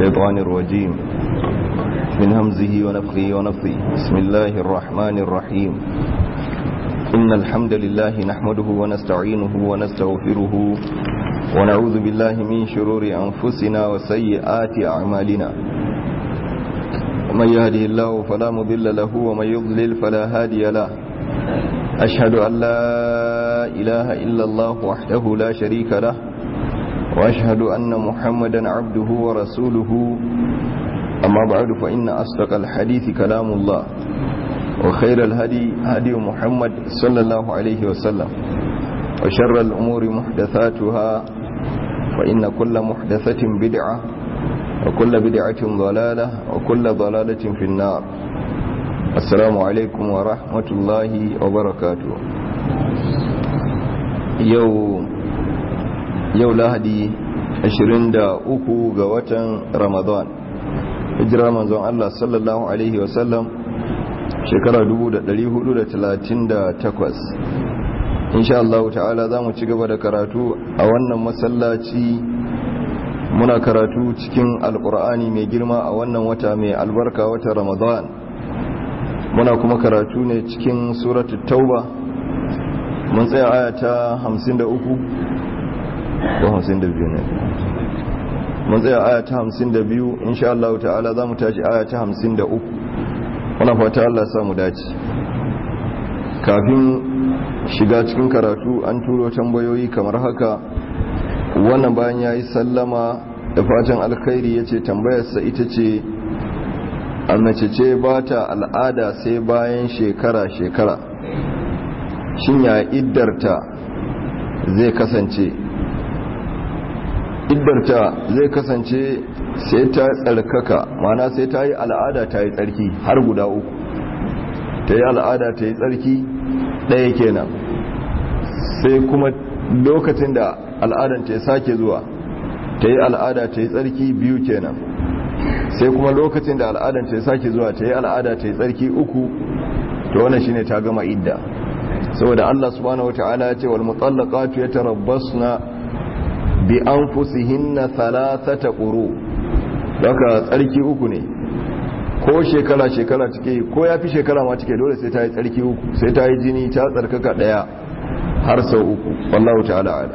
الشيطان الرجيم من همزه ونفخه ونفثه بسم الله الرحمن الرحيم إن الحمد لله نحمده ونستعينه ونستغفره ونعوذ بالله من شرور أنفسنا وسيئات أعمالنا ومن يهده الله فلا مضل له ومن يضلل فلا هادي له أشهد أن لا إله إلا الله وحده لا شريك له وأشهد أن محمدا عبده ورسوله أما بعد فإن أصدق الحديث كلام الله وخير الهدي هدي محمد صلى الله عليه وسلم وشر الأمور محدثاتها فإن كل محدثة بدعة وكل بدعة ضلالة وكل ضلالة في النار السلام عليكم ورحمة الله وبركاته يوم yau lahadi 23 ga watan ramadan hijira manzon Allah sallallahu alaihi wasallam shekara 1438 insha Allah ta'ala za mu ci gaba da karatu a wannan masallaci muna karatu cikin alkur'ani mai girma a wannan wata mai albarka wata ramadan muna kuma karatu ne cikin suratul tauba mun tsaya aya ta 53 ko hamsin da biyu ne mun tsaya aya ta hamsin da biyu insha Allah ta'ala za mu tashi aya ta hamsin da uku wana fata Allah sa mu dace kafin shiga cikin karatu an turo tambayoyi kamar haka wannan bayan ya yi sallama da fatan alkhairi ya ce tambayarsa ita ce a mace ce ba ta al'ada sai bayan shekara-shekara shin ya iddarta zai kasance iddarta zai kasance sai ta tsarkaka mana sai ta yi al'ada ta yi tsarki har guda uku ta yi al'ada ta yi tsarki ɗaya kenan sai kuma lokacin da al'adan ta sake zuwa ta yi al'ada ta yi tsarki biyu kenan sai kuma lokacin da al'adan ta sake zuwa ta yi al'ada ta yi tsarki uku to wannan shine ta gama idda saboda Allah subhanahu wataala ya ce wal mutallaqatu yatarabbasna bi an fusihinna thalathata quru daga tsarki uku ne ko shekara shekara take ko yafi shekara ma take dole sai ta yi tsarki uku sai ta yi jini ta tsarkaka daya har sau uku wallahu ta'ala ala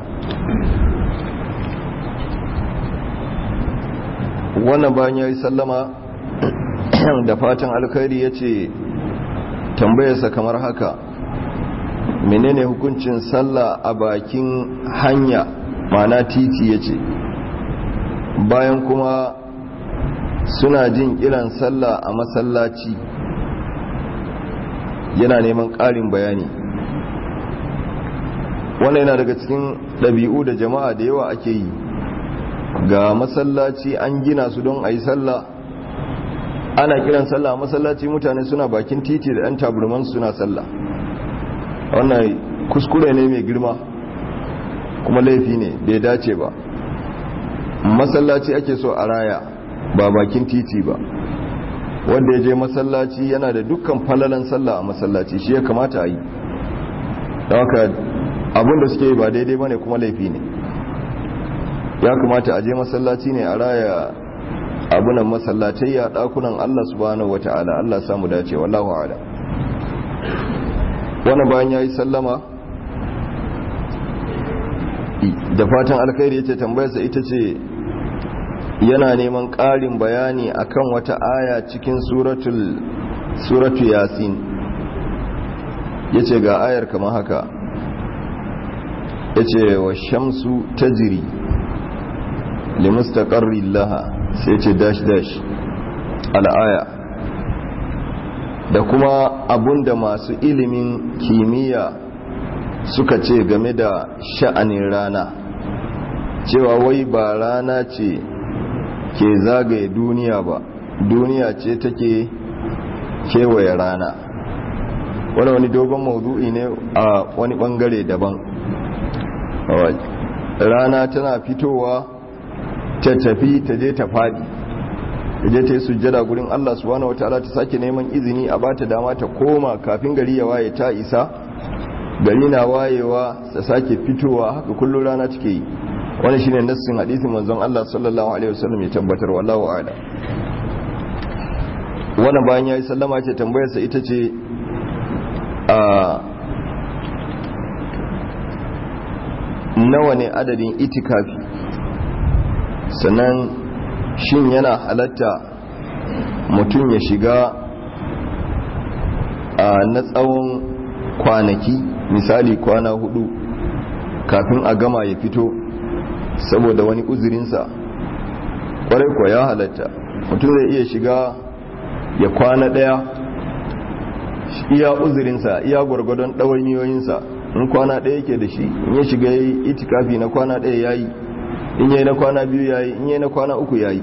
wannan bayan yayi sallama da fatan alkhairi yace tambayarsa kamar haka menene hukuncin sallah a bakin hanya mana titi ya ce bayan kuma suna jin kiran sallah a masallaci yana neman ƙarin bayani wannan yana daga cikin ɗabi'u da jama'a da yawa ake yi ga masallaci an gina su don a yi sallah ana kiran sallah a masallaci mutane suna bakin titi da 'yan taburman suna sallah wannan kuskure ne mai girma kuma laifi ne bai dace ba masallaci ake so a raya ba bakin titi ba wanda ya je masallaci yana da dukkan falalan sallah a masallaci shi ya kamata a yi da haka abinda suke yi ba daidai ba ne kuma laifi ne ya kamata a je masallaci ne a raya abunan masallatai ya dakunan allah subhanahu wa ta'ala allah samu dace wallahu ala wani bayan ya yi sallama da fatan alkhairi yace tambayarsa ita ce yana neman ƙarin bayani akan wata aya cikin suratul suratu yasin yace ga ayar kamar haka yace wa shamsu tajri limustaqarri laha sai yace dash dash al-aya da kuma abunda masu ilimin kimiyya suka ce game da sha'anin rana cewa wai ba rana ce ke zagaye duniya ba duniya ce take kewaye rana wani wani dogon maudu'i ne a wani bangare daban rana tana fitowa ta tafi ta je ta fadi ta je ta yi sujjada gurin Allah subhanahu wataala ta sake neman izini a bata dama ta koma kafin gari ya waye ta isa gari na wayewa ta sake fitowa haka kullum rana take yi wani shine nassin hadisin manzon Allah sallallahu alaihi wasallam ya tabbatar wallahu a'lam wannan bayan yayi sallama ce tambayar sa ita ce a nawa ne adadin itikafi sannan shin yana halatta mutum ya shiga a na tsawon kwanaki misali kwana hudu kafin a gama ya fito saboda wani uzurinsa kwarai kwa ya halatta mutum zai iya shiga ya kwana daya iya uzurinsa iya gwargwadon ɗawainiyoyinsa in kwana daya ke da shi in ya shiga ya yi itikafi na kwana daya ya yi in yi na kwana biyu ya yi in yi na kwana uku ya yi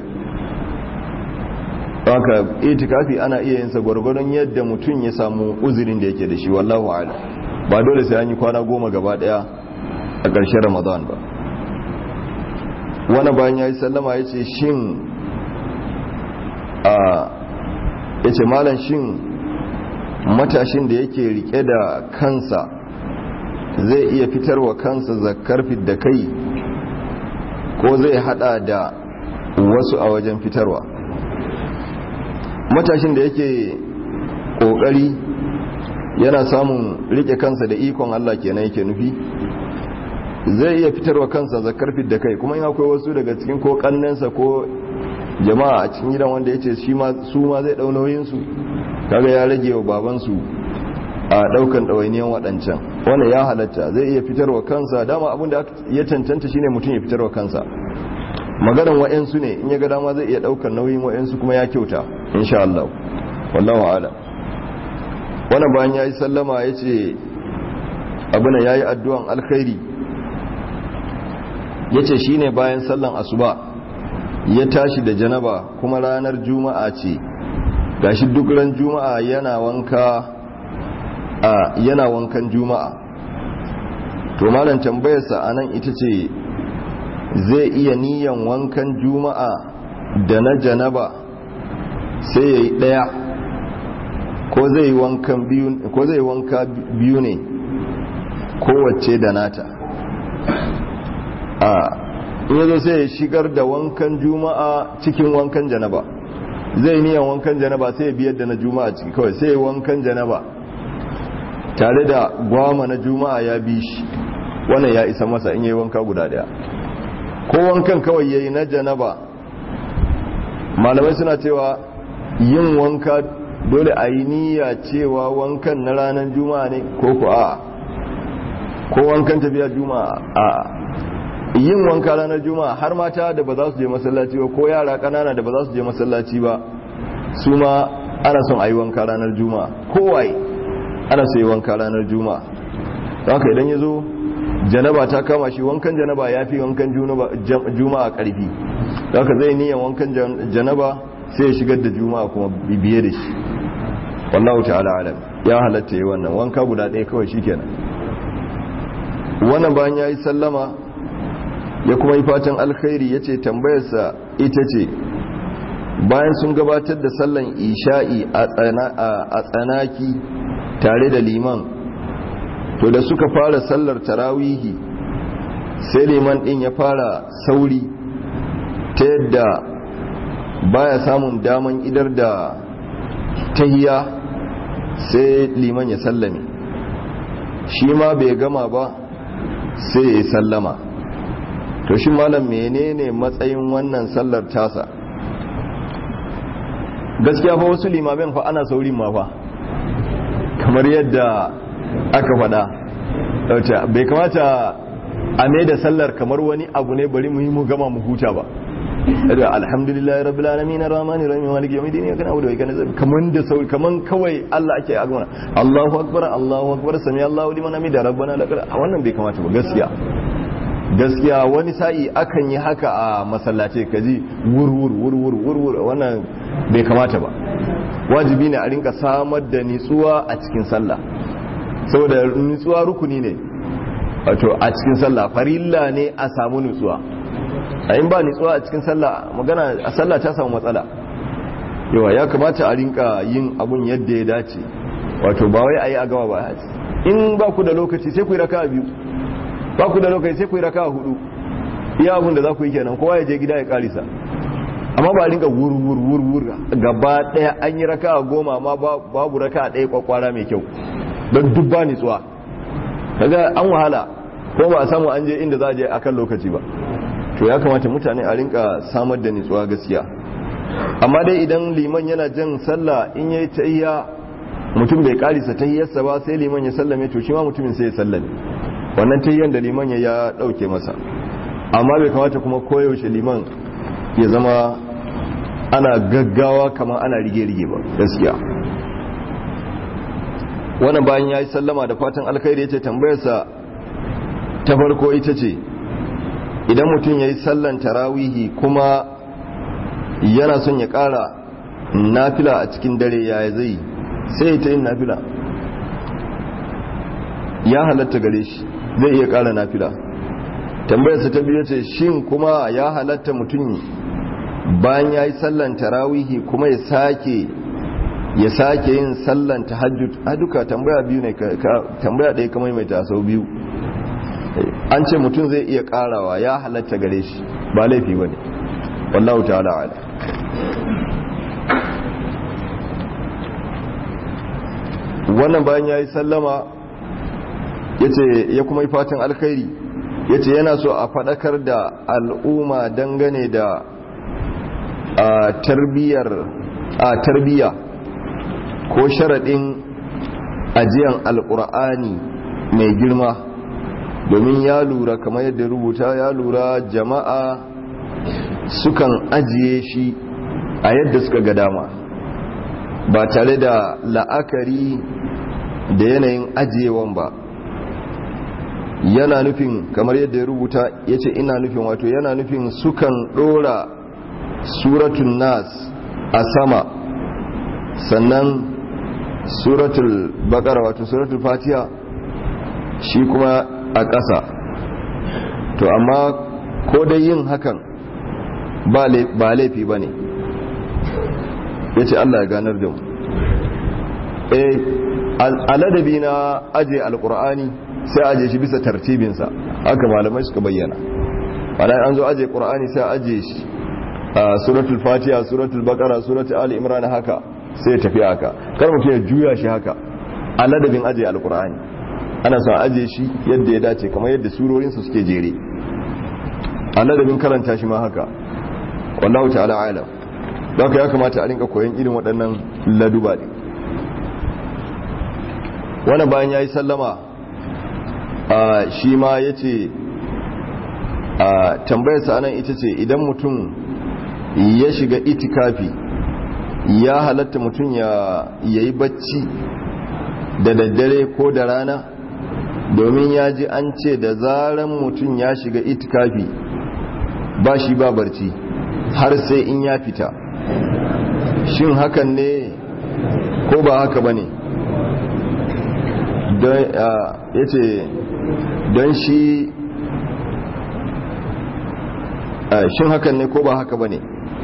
haka itikafi ana iya yinsa gwargwadon yadda mutum ya samu uzurin da yake da shi wallahu ala ba dole sai an yi kwana goma gaba daya a ƙarshen ramadan ba wani bayan ya yi sallama ya ce shin a ya ce malam shin matashin da yake rike da kansa zai iya fitarwa kansa zakar da kai ko zai hada da wasu a wajen fitarwa matashin da yake kokari yana samun rike kansa da ikon Allah kenan yake nufi zai iya fitarwa kansa zakar da kai kuma in akwai wasu daga cikin ko kannensa ko jama'a a cikin gidan wanda yace shi ma su ma zai dau nauyin su kaga ya rage wa baban su a daukan dawainiyan wadancan wannan ya halatta zai iya fitarwa kansa dama abin da ya cancanta shine mutum ya fitarwa kansa maganan wa'yansu ne in ya ga dama zai iya daukar nauyin wa'yansu kuma ya kyauta insha Allah wallahu a'lam wannan bayan yayi sallama yace abuna yayi addu'an alkhairi yace shine bayan sallan asuba ya tashi da janaba kuma ranar juma'a ce gashi duk ran juma'a yana wanka a yana wankan juma'a to malam tambayarsa anan ita ce zai iya niyan wankan juma'a da na janaba sai ya yi ɗaya ko zai yi wanka biyu ne kowace da nata a yazo sai ya shigar da wankan juma'a cikin wankan janaba zai niyan wankan janaba sai ya biyar da na juma'a ciki kawai sai ya wankan janaba tare da gwama na juma'a ya bi shi wannan ya isa masa in yi wanka guda daya ko wankan kawai yayi na janaba malamai suna cewa yin wanka dole a yi niyya cewa wankan na ranar juma'a ne ko ku a ko wankan tafiya juma'a a yin wanka ranar juma'a har mata da ba za su je masallaci ba ko yara kanana da ba za su je masallaci ba su ma ana son a yi wanka ranar juma'a kowaye ana so yi wanka ranar juma'a don haka idan ya zo janaba ta kama shi wankan janaba ya fi wankan juma'a karfi da haka zai niyan wankan janaba sai ya shigar da juma'a kuma bibiye da shi wallahu ta'ala alam ya halatta yi wannan wanka guda ɗaya kawai shi kenan wannan bayan ya yi sallama ya kuma yi fatan alkhairi ya ce tambayarsa ita ce bayan sun gabatar da sallan isha'i a tsanaki tare da liman to da suka fara sallar tarawihi sai liman din ya fara sauri ta yadda baya samun daman idar da tahiya sai liman ya sallame shi ma bai gama ba sai ya sallama to shi malam menene matsayin wannan sallar tasa gaskiya fa wasu limamin fa ana saurin ma fa kamar yadda aka faɗa bai kamata a mai da sallar kamar wani abu ne bari mu gama mu huta ba da alhamdulillah rabbil alamin arrahmanir rahim maliki yawmiddin ya kana abu da kai kana kaman da sauri kaman kawai Allah ake agana Allahu akbar Allahu akbar sami Allahu liman hamida rabbana lakal wannan bai kamata ba gaskiya gaskiya wani sa'i akan yi haka a masallace kaji wurwur wurwur wurwur wannan bai kamata ba wajibi ne a rinka samar da nitsuwa a cikin sallah saboda nutsuwa rukuni ne wato a cikin sallah farilla ne a samu nutsuwa a in ba nutsuwa a cikin sallah magana a sallah ta samu matsala yawa ya kamata a rinka yin abun yadda ya dace wato ba wai a yi a gaba ba in ba ku da lokaci sai ku yi raka biyu ba ku da lokaci sai ku yi raka hudu iya abin da za ku yi kenan kowa ya je gida ya karisa amma ba rinka wur-wur-wur gaba daya an yi raka goma amma babu raka daya kwakwara mai kyau don dubba nitsuwa daga an wahala ko ba a samu an je inda za a je akan lokaci ba to ya kamata mutane a rinka samar da nitsuwa gaskiya amma dai idan liman yana jan sallah in yayi tayya mutum bai karisa tayyarsa ba sai liman ya sallame to shi ma mutumin sai ya sallame wannan tayyan da liman ya dauke masa amma bai kamata kuma koyaushe liman ya zama ana gaggawa kamar ana rige-rige ba gaskiya wannan bayan ya yi sallama da fatan alkhairi ya ce tambayarsa ta farko ita ce idan mutum ya yi sallan tarawihi kuma yana son ya kara nafila a cikin dare ya zai sai ta yin nafila ya halatta gare shi zai iya kara nafila tambayarsa ta biyu ce shin kuma ya halatta mutum bayan ya yi sallan tarawihi kuma ya sake ya sake yin sallan tahajjud a duka tambaya biyu ne tambaya ɗaya kamar mai tasau biyu an ce mutum zai iya karawa ya halatta gare shi ba laifi ba ne wallahu ta'ala ala wannan bayan ya yi sallama ya kuma yi fatan alkhairi ya ce yana so a faɗakar da al'umma dangane da tarbiyya ko sharaɗin ajiyan alƙur'ani mai girma domin ya lura kamar yadda rubuta ya lura jama'a sukan ajiye shi a yadda suka ga dama ba tare da la'akari da yanayin ajiyewan ba yana nufin kamar yadda ya rubuta ya ce ina nufin wato yana nufin sukan ɗora suratun nas a sama sannan suratul bakara wato suratul fatiha shi kuma a ƙasa to amma ko dai yin hakan ba laifi ba ne ya ce allah ya ganar da mu a ladabi na aje alkur'ani sai aje shi bisa tartibinsa haka malamai suka bayyana ana an zo aje qur'ani sai aje shi a suratul fatiha suratul baqara suratul ali imran haka sai tafi haka kar mutum ya juya shi haka a ladabin aje alqur'ani ana son aje shi yadda ya dace kamar yadda surorin su suke jere a ladabin karanta shi ma haka wallahu ta'ala alam don ya kamata a rinka koyon irin waɗannan laduba ne wani bayan ya yi sallama shi ma ya ce tambayarsa anan ita ce idan mutum ya shiga itikafi ya halatta mutum ya yi bacci da daddare ko da rana domin ya ji an ce da zaran mutum ya shiga itikafi ba shi ba barci har sai in ya fita shin hakan ne ko ba haka ba ne ya ce don shi shin hakan ne ko ba haka ba ne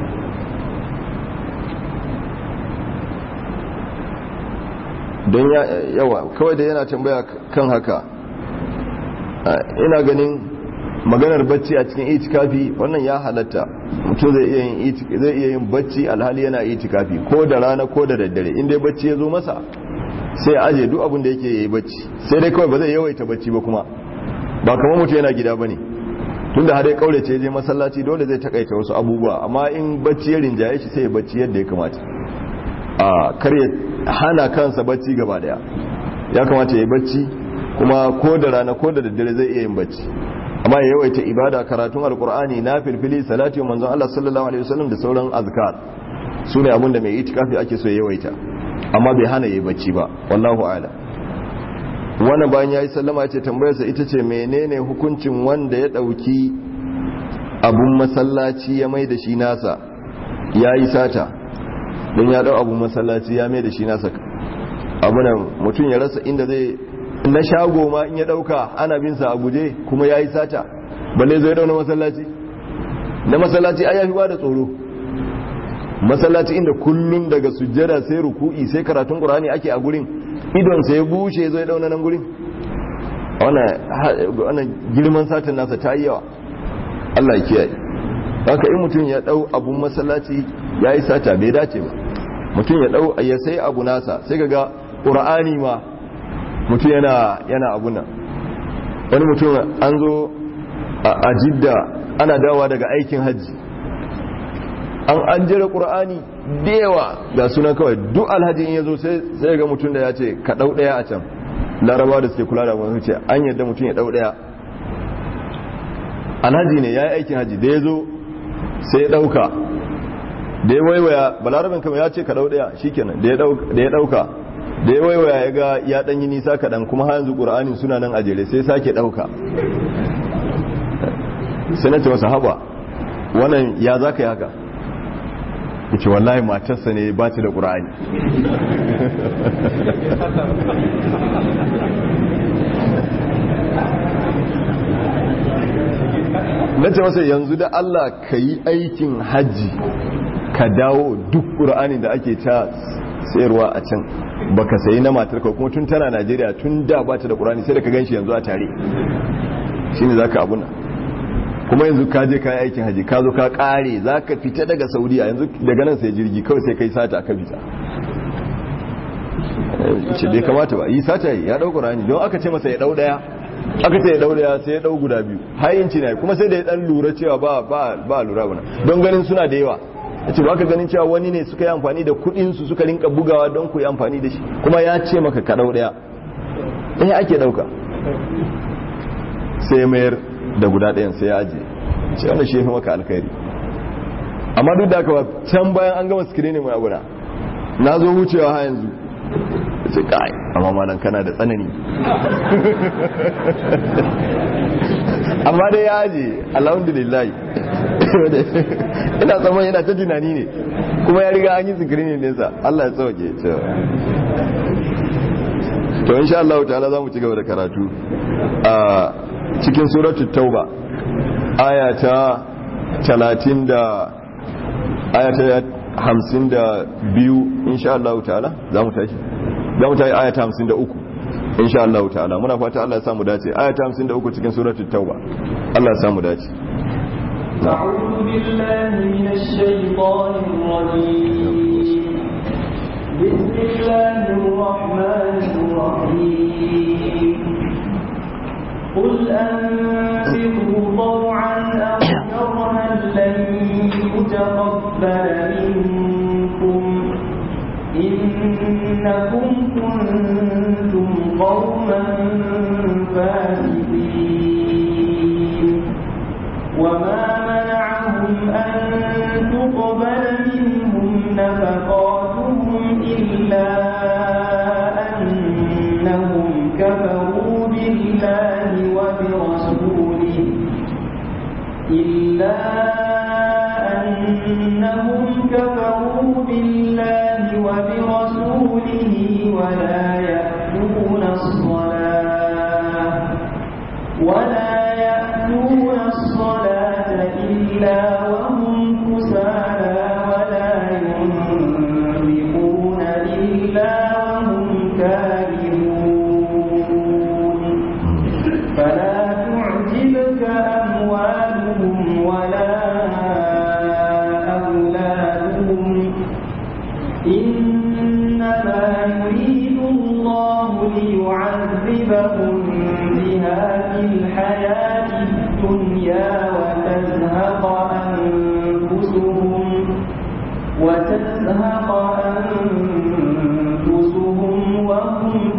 don yawa kawai da yana tambaya kan haka ina ganin maganar bacci a cikin itikafi wannan ya halatta mutum zai iya yin bacci alhali yana itikafi ko da rana ko da daddare inda bacci ya zo masa sai ya aje duk abin da yake yi bacci sai dai kawai ba zai yawaita bacci ba kuma ba kamar mutum yana gida bane tunda har ya kaurace je masallaci dole zai takaita wasu abubuwa amma in bacci ya rinjaye shi sai ya bacci yadda ya kamata a kar ya hana kansa bacci gaba daya ya kamata ya yi bacci kuma ko da rana ko da daddare zai iya yin bacci amma ya yawaita ibada karatun alkur'ani na filfili salati manzon Allah sallallahu alaihi wasallam da sauran azkar su ne abin da mai itikafi ake so ya yawaita amma bai hana yayi bacci ba wallahu a'lam wannan bayan yayi sallama ce tambayarsa ita ce menene hukuncin wanda ya dauki abun masallaci ya mai da shi nasa yayi sata don ya dau abun masallaci ya mai da shi nasa abunan mutum ya rasa inda zai na shago ma in ya dauka ana bin sa a guje kuma yayi sata balle zai dauna masallaci na masallaci ai yafi ba da tsoro masallaci inda kullun daga sujjada sai ruku'i sai karatun qur'ani ake a gurin idon sai ya bushe zai dauna nan gurin wannan girman satin nasa ta yi yawa Allah ya kiyaye haka in mutum ya dau abun masallaci yayi sata bai dace ba mutum ya dau ya sai abu nasa sai kaga qur'ani ma mutum yana yana abun nan wani mutum an zo a jidda ana dawa daga aikin hajji an an jira qur'ani da yawa ga sunan kawai duk alhaji in yazo sai sai ga mutum da ya ce ka dau daya a can laraba da suke kula da wani ce an yadda mutum ya dau daya alhaji ne ya yi aikin haji da ya zo sai ya dauka da ya waiwaya balarabin kama ya ce ka dau daya shikenan da ya dauka da ya waiwaya ya ga ya danyi nisa kaɗan kuma har yanzu ƙura'anin suna nan a jere sai sake dauka sai na ce masa haba wannan ya za ka yi haka ya ce wallahi matarsa ne ba ta da ƙura'ani na ce masa yanzu da Allah ka yi aikin hajji ka dawo duk ƙura'ani da ake ta sayarwa a can baka sayi na matar ka kuma tun tana Najeriya tun da ba ta da ƙura'ani sai da ka ganshi yanzu a tare shine zaka abuna kuma yanzu ka je ka yi aikin hajji ka zo ka kare zaka fita daga Saudiya yanzu daga nan sai jirgi kawai sai kai sata aka fita ce bai kamata ba yi sata ya dau ƙura'ani don aka ce masa ya dau daya aka ce ya dau daya sai ya dau guda biyu hayinci ne kuma sai da ya dan lura cewa ba ba ba lura bana don ganin suna da yawa ce ba ka ganin cewa wani ne suka yi amfani da kudin su suka rinka bugawa don ku yi amfani da shi kuma ya ce maka ka dau daya eh ake dauka sai mayar da guda ɗayan sai ya ajiye ce wannan shi yafi maka alkhairi amma duk da haka ba can bayan an gama screening mai aguna na zo wucewa ha yanzu ce kai amma malam kana da tsanani amma dai ya aje alhamdulillah ina tsaman yana ta tunani ne kuma ya riga an yi screening nesa Allah ya sauke to insha Allah ta'ala za mu ci gaba da karatu a cikin suratul tauba aya ta 30 da aya ta 52 insha Allah ta'ala za mu tashi za mu tashi aya ta 53 insha Allah ta'ala muna fata Allah ya samu dace aya ta 53 cikin suratul tauba Allah ya samu dace أعوذ بالله من الشيطان الرجيم بسم الله الرحمن الرحيم قل أنفقوا طوعا أو كرها لن يتقبل منكم إنكم كنتم قوما فاسقين وما منعهم أن تقبل منهم نفقاتهم إلا أنهم كفروا بالله وبرسوله إلا أنهم كفروا بالله وبرسوله ولا يأتون الصلاة ولا يأتون الصلاة إلا وهم كسالى ولا ينفقون إلا وهم كارهون فلا تعجبك أموالهم ولا أولادهم إنما يريد الله ليعذبهم بها في الحياة الدنيا وتزهق أنفسهم وتزهق أنفسهم وهم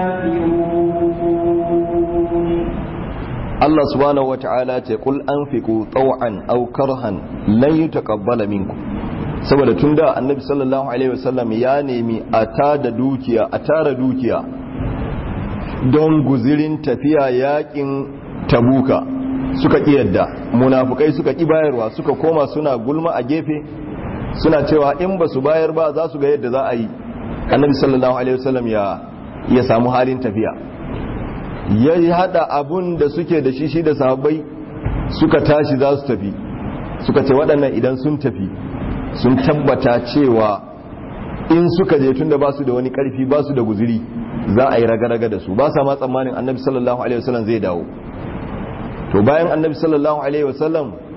كافرون Allah subhanahu wata'ala ce kul anfiqu taw'an aw karhan lan yutaqabbala minkum saboda tunda annabi sallallahu alaihi wasallam ya nemi a tada dukiya a tara dukiya don guzirin tafiya yakin tabuka suka ki yadda munafukai suka ki bayarwa suka koma suna gulma a gefe suna cewa in ba su bayar ba za su ga yadda za a yi annabi sallallahu alaihi wasallam ya ya samu halin tafiya ya hada abun da suke da shi shi da sahabbai suka tashi za su tafi suka ce waɗannan idan sun tafi sun tabbata cewa in suka je tunda ba su da wani ƙarfi ba su da guziri za a yi raga-raga da su ba sa ma tsammanin annabi sallallahu alaihi wasallam zai dawo to bayan annabi sallallahu alaihi wasallam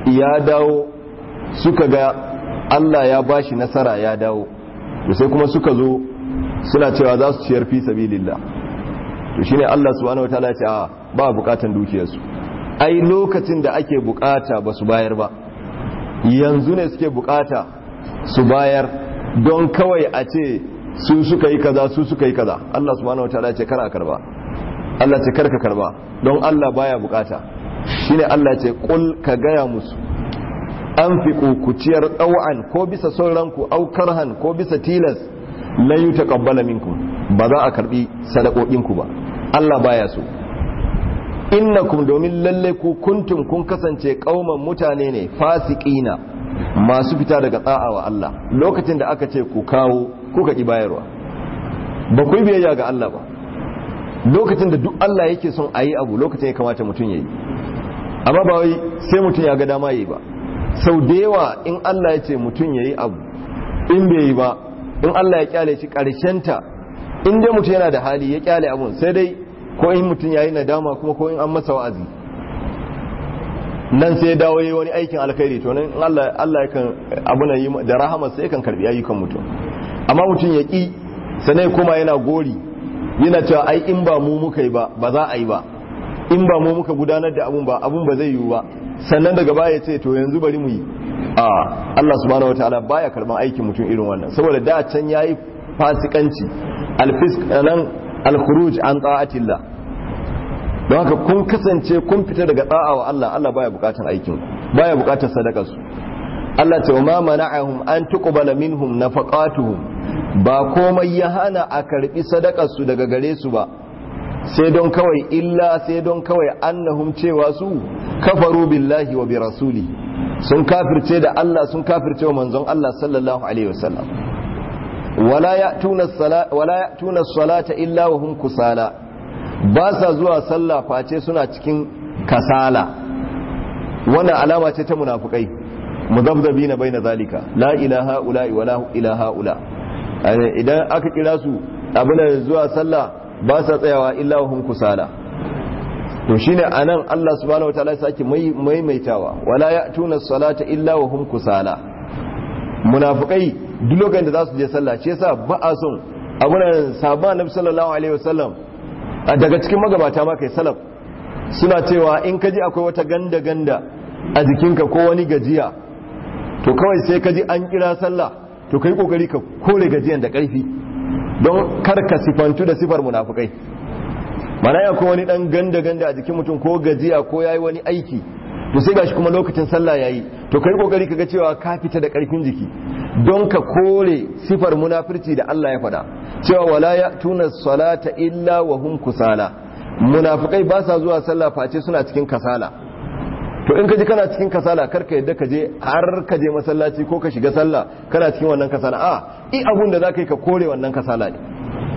ya dawo suka ga Allah ya bashi nasara ya dawo to sai kuma suka zo suna cewa za su ciyar fi sabilillah to shine Allah subhanahu wataala ya ce a ba bukatan dukiyarsu ai lokacin da ake bukata ba su bayar ba yanzu ne suke bukata su bayar don kawai a ce su suka yi kaza su suka yi kaza Allah subhanahu wataala ce kar a karba Allah ce karka karba don Allah baya bukata shine Allah ce kul ka gaya musu an fi kuciyar tsawon ko bisa son ranku au karhan ko bisa tilas lan yi taqabbala minkum ba za a karbi sadakokinku ba Allah baya so innakum domin lalle ku kuntum kun kasance kauman mutane ne fasiqina masu fita daga tsa'a wa Allah lokacin da aka ce ku kawo kuka ki bayarwa ba ku yi biyayya ga Allah ba lokacin da duk Allah yake son a yi abu lokacin ya kamata mutum ya yi amma ba wai sai mutum ya ga dama yi ba sau da yawa in Allah ya ce mutum ya yi abu in bai yi ba in Allah ya kyale shi ta in dai mutum yana da hali ya kyale abun sai dai ko in mutum ya yi nadama kuma ko in an masa wa'azi nan sai dawo yi wani aikin alkhairi to nan Allah Allah yakan abuna yi da rahama sai yakan karbi ayyukan mutum amma mutum ya ki sanai kuma yana gori yana cewa ai in ba mu muka yi ba ba za a yi ba in ba mu muka gudanar da abun ba abun ba zai yiwu ba sannan daga baya ya ce to yanzu bari mu yi a Allah subhanahu wataala baya karban aikin mutum irin wannan saboda da can yayi fasikanci alfisk nan alkhuruj an ta'atillah don haka kun kasance kun fita daga da'a wa Allah Allah baya bukatar aikin baya bukatar sadakar su Allah ce ma mana'ahum an tuqbala minhum nafaqatuhum ba komai ya hana a karbi sadakar su daga gare su ba sai don kawai illa sai don kawai annahum cewa su kafaru billahi wa bi rasuli sun kafirce da Allah sun kafirce wa manzon Allah sallallahu alaihi wasallam wala ya'tuna as-salata illa wa hum kusala ba sa zuwa sallah face suna cikin kasala wannan alama ce ta munafukai muzabzabina baina zalika la ilaha ula wa la ilaha ula idan aka kira su abin zuwa sallah ba sa tsayawa illa wa hum kusala to shine anan Allah subhanahu wataala ya sake maimaitawa wala ya'tuna as-salata illa wa hum kusala munafikai duk lokacin da za su je sallah shi yasa ba a son abunan sabon annabi sallallahu alaihi wasallam daga cikin magabata ma kai salaf suna cewa in ka ji akwai wata ganda ganda a jikinka ko wani gajiya to kawai sai ka ji an kira sallah to kai kokari ka kore gajiyan da karfi don kar ka sifantu da sifar munafikai mana ya ko wani dan ganda ganda a jikin mutum ko gajiya ko yayi wani aiki to sai gashi kuma lokacin sallah yayi to kai kokari kaga cewa ka fita da karfin jiki don ka kore sifar munafirci da Allah ya faɗa cewa wala ya'tuna salata illa wa hum kusala munafikai ba sa zuwa sallah face suna cikin kasala to in ka ji kana cikin kasala kar ka yadda ka je har ka je masallaci ko ka shiga sallah kana cikin wannan kasala a i abun da zaka yi ka kore wannan kasala ne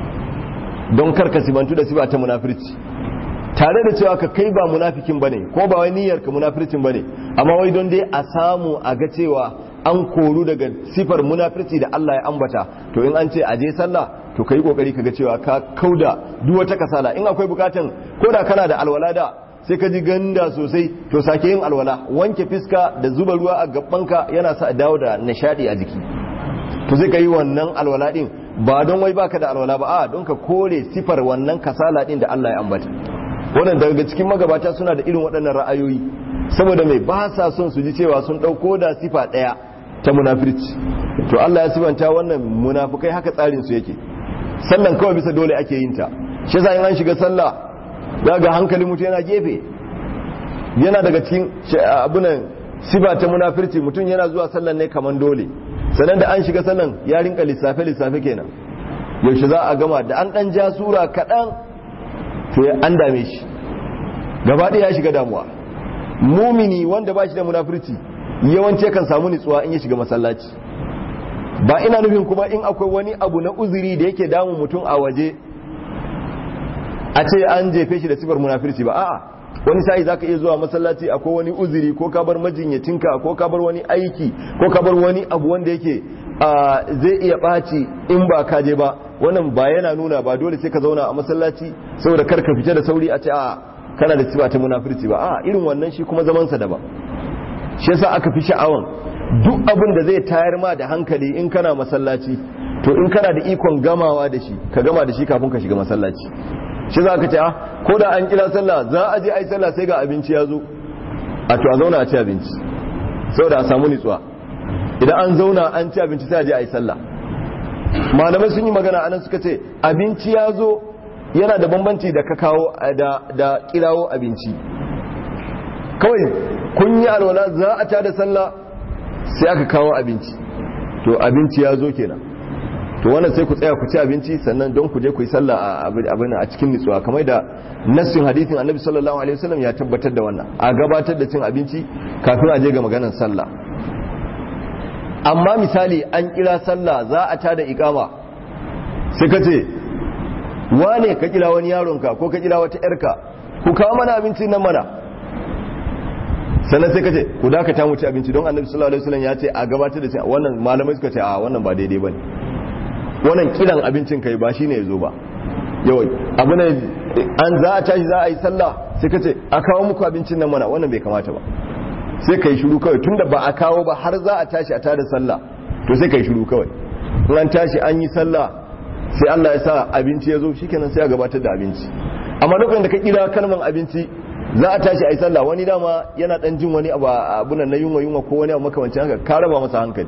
don kar ka sibantu da siba ta munafirci tare da cewa ka kai ba munafikin bane ko ba wai niyyar ka munafircin bane amma wai don dai a samu a ga cewa an koru daga sifar munafirci da Allah ya ambata to in an ce a je sallah to kai kokari kaga cewa ka kauda duk wata kasala in akwai bukatan ko da kana da alwala da sai ka ji ganda sosai to sake yin alwala wanke fiska da zuba ruwa a gabanka yana sa dawo da nishadi a jiki to sai ka yi wannan alwala din ba don wai baka da alwala ba a don ka kore sifar wannan kasala din da Allah ya ambata wannan daga cikin magabata suna da irin waɗannan ra'ayoyi saboda mai ba sa son su ji cewa sun ɗauko da sifa ɗaya ta munafirci to Allah ya sifanta wannan munafukai haka tsarin su yake sallan kawai bisa dole ake yin ta shi yasa in an shiga sallah za ga hankali mutum yana gefe yana daga cikin abunan sifa ta munafirci mutum yana zuwa sallan ne kaman dole sannan da an shiga sallan ya rinka lissafe lissafe kenan yaushe za a gama da an dan ja sura kaɗan to an dame shi gaba ɗaya ya shiga damuwa mumini wanda ba shi da munafirci yawanci kan samu nutsuwa in ya shiga masallaci ba ina nufin kuma in akwai wani abu na uzuri da yake damun mutum a waje a ce an jefe shi da sifar munafirci ba a'a wani sa'i zaka iya zuwa masallaci akwai wani uzuri ko ka bar majinyacinka ko ka bar wani aiki ko ka bar wani abu wanda yake zai iya ɓaci in ba ka je ba wannan ba yana nuna ba dole sai ka zauna a masallaci saboda kar ka fita da sauri a ce a kana da sifa ta munafirci ba a irin wannan shi kuma zamansa daban shi yasa aka fi sha'awan duk abin da zai tayar ma da hankali in kana masallaci to in kana da ikon gamawa da shi ka gama da shi kafin ka shiga masallaci shi za ka ce ko da an kira sallah za a je a yi sallah sai ga abinci ya zo a to a zauna a ci abinci saboda a samu nitsuwa idan an zauna an ci abinci sai a je a yi sallah malamai sun yi magana anan suka ce abinci ya zo yana da bambanci da ka kawo da kirawo abinci kawai kun yi alwala za a ta da sallah sai aka kawo abinci to abinci ya zo kenan to wannan sai ku tsaya ku ci abinci sannan don ku je ku yi sallah a abin a cikin nutsuwa kamar da nassin hadithin annabi sallallahu alaihi wasallam ya tabbatar da wannan a gabatar da cin abinci kafin a je ga maganar sallah amma misali an kira sallah za a tada ikama sai ka ce wane ka kira wani yaronka ko ka kira wata yarka ku kawo mana abinci nan mana sannan sai ka ce ku dakata mu ci abinci don annabi sallallahu alaihi wasallam ya ce a gabatar da cin wannan malamai suka ce a wannan ba daidai bane wannan kiran abincin kai ba shine yazo ba yawai abu ne an za a tashi za a yi sallah sai ka ce a kawo muku abincin nan mana wannan bai kamata ba sai ka yi shiru kawai tunda ba a kawo ba har za a tashi a tada sallah to sai ka yi shiru kawai in an tashi an yi sallah sai Allah ya sa abinci ya zo shikenan sai a gabatar da abinci amma lokacin da ka kira kalman abinci za a tashi a yi sallah wani dama yana dan jin wani abu abunan na yunwa yunwa ko wani abu makamancin haka ka raba masa hankali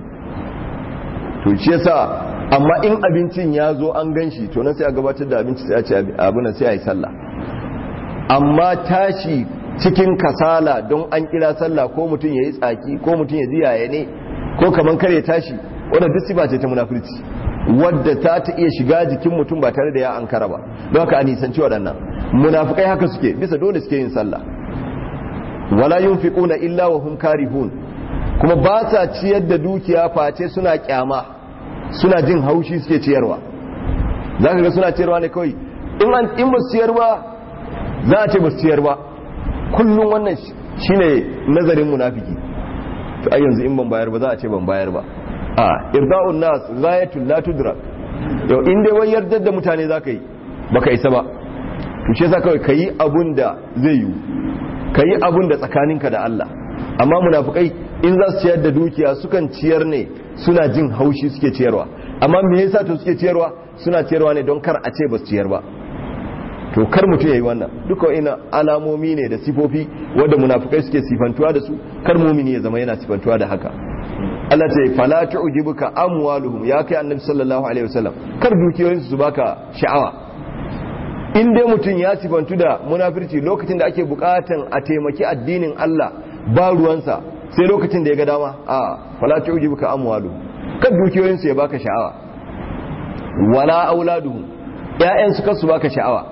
to shi yasa amma in abincin ya zo an gan shi to nan sai a gabatar da abinci sai a ci abunan sai a yi sallah amma tashi cikin kasala don an kira sallah ko mutum ya yi tsaki ko mutum ya ji yaya ne ko kaman kare tashi wadda duk sifa ce ta munafurci wadda ta ta iya shiga jikin mutum ba tare da ya ankara ba don haka a nisanci waɗannan munafukai haka suke bisa dole suke yin sallah wala yunfiquna illa wa hum karihun kuma ba sa ciyar da dukiya face suna kyama suna jin haushi suke ciyarwa zaka ga suna ciyarwa ne kawai in an in ba su ciyar ba za a ce ba su ciyar ba kullum wannan shine nazarin munafiki to ai yanzu in ban bayar ba za a ce ban bayar ba a irda'un nas ghayatul la tudrak to in dai wai yardar da mutane zaka yi baka isa ba to shi yasa kawai kayi abun da zai yi kayi abun da tsakaninka da Allah amma munafikai in za su ciyar da dukiya sukan ciyar ne suna jin haushi suke ciyarwa amma me yasa to suke ciyarwa suna ciyarwa ne don kar a ce ba su ciyar ba to kar mutum ya yi wannan duka ina alamomi ne da sifofi wadda munafukai suke sifantuwa da su kar mumini ya zama yana sifantuwa da haka Allah ce fala tu'jibuka amwaluhum ya kai annabi sallallahu alaihi wasallam kar dukiyoyin su baka sha'awa in dai mutum ya sifantu da munafirci lokacin da ake bukatan a taimaki addinin Allah ba ruwansa sai lokacin da ya ga dama a fala tu'jibuka amwaluhum kar dukiyoyin su ya baka sha'awa wala auladuhum ƴaƴan su kar su baka sha'awa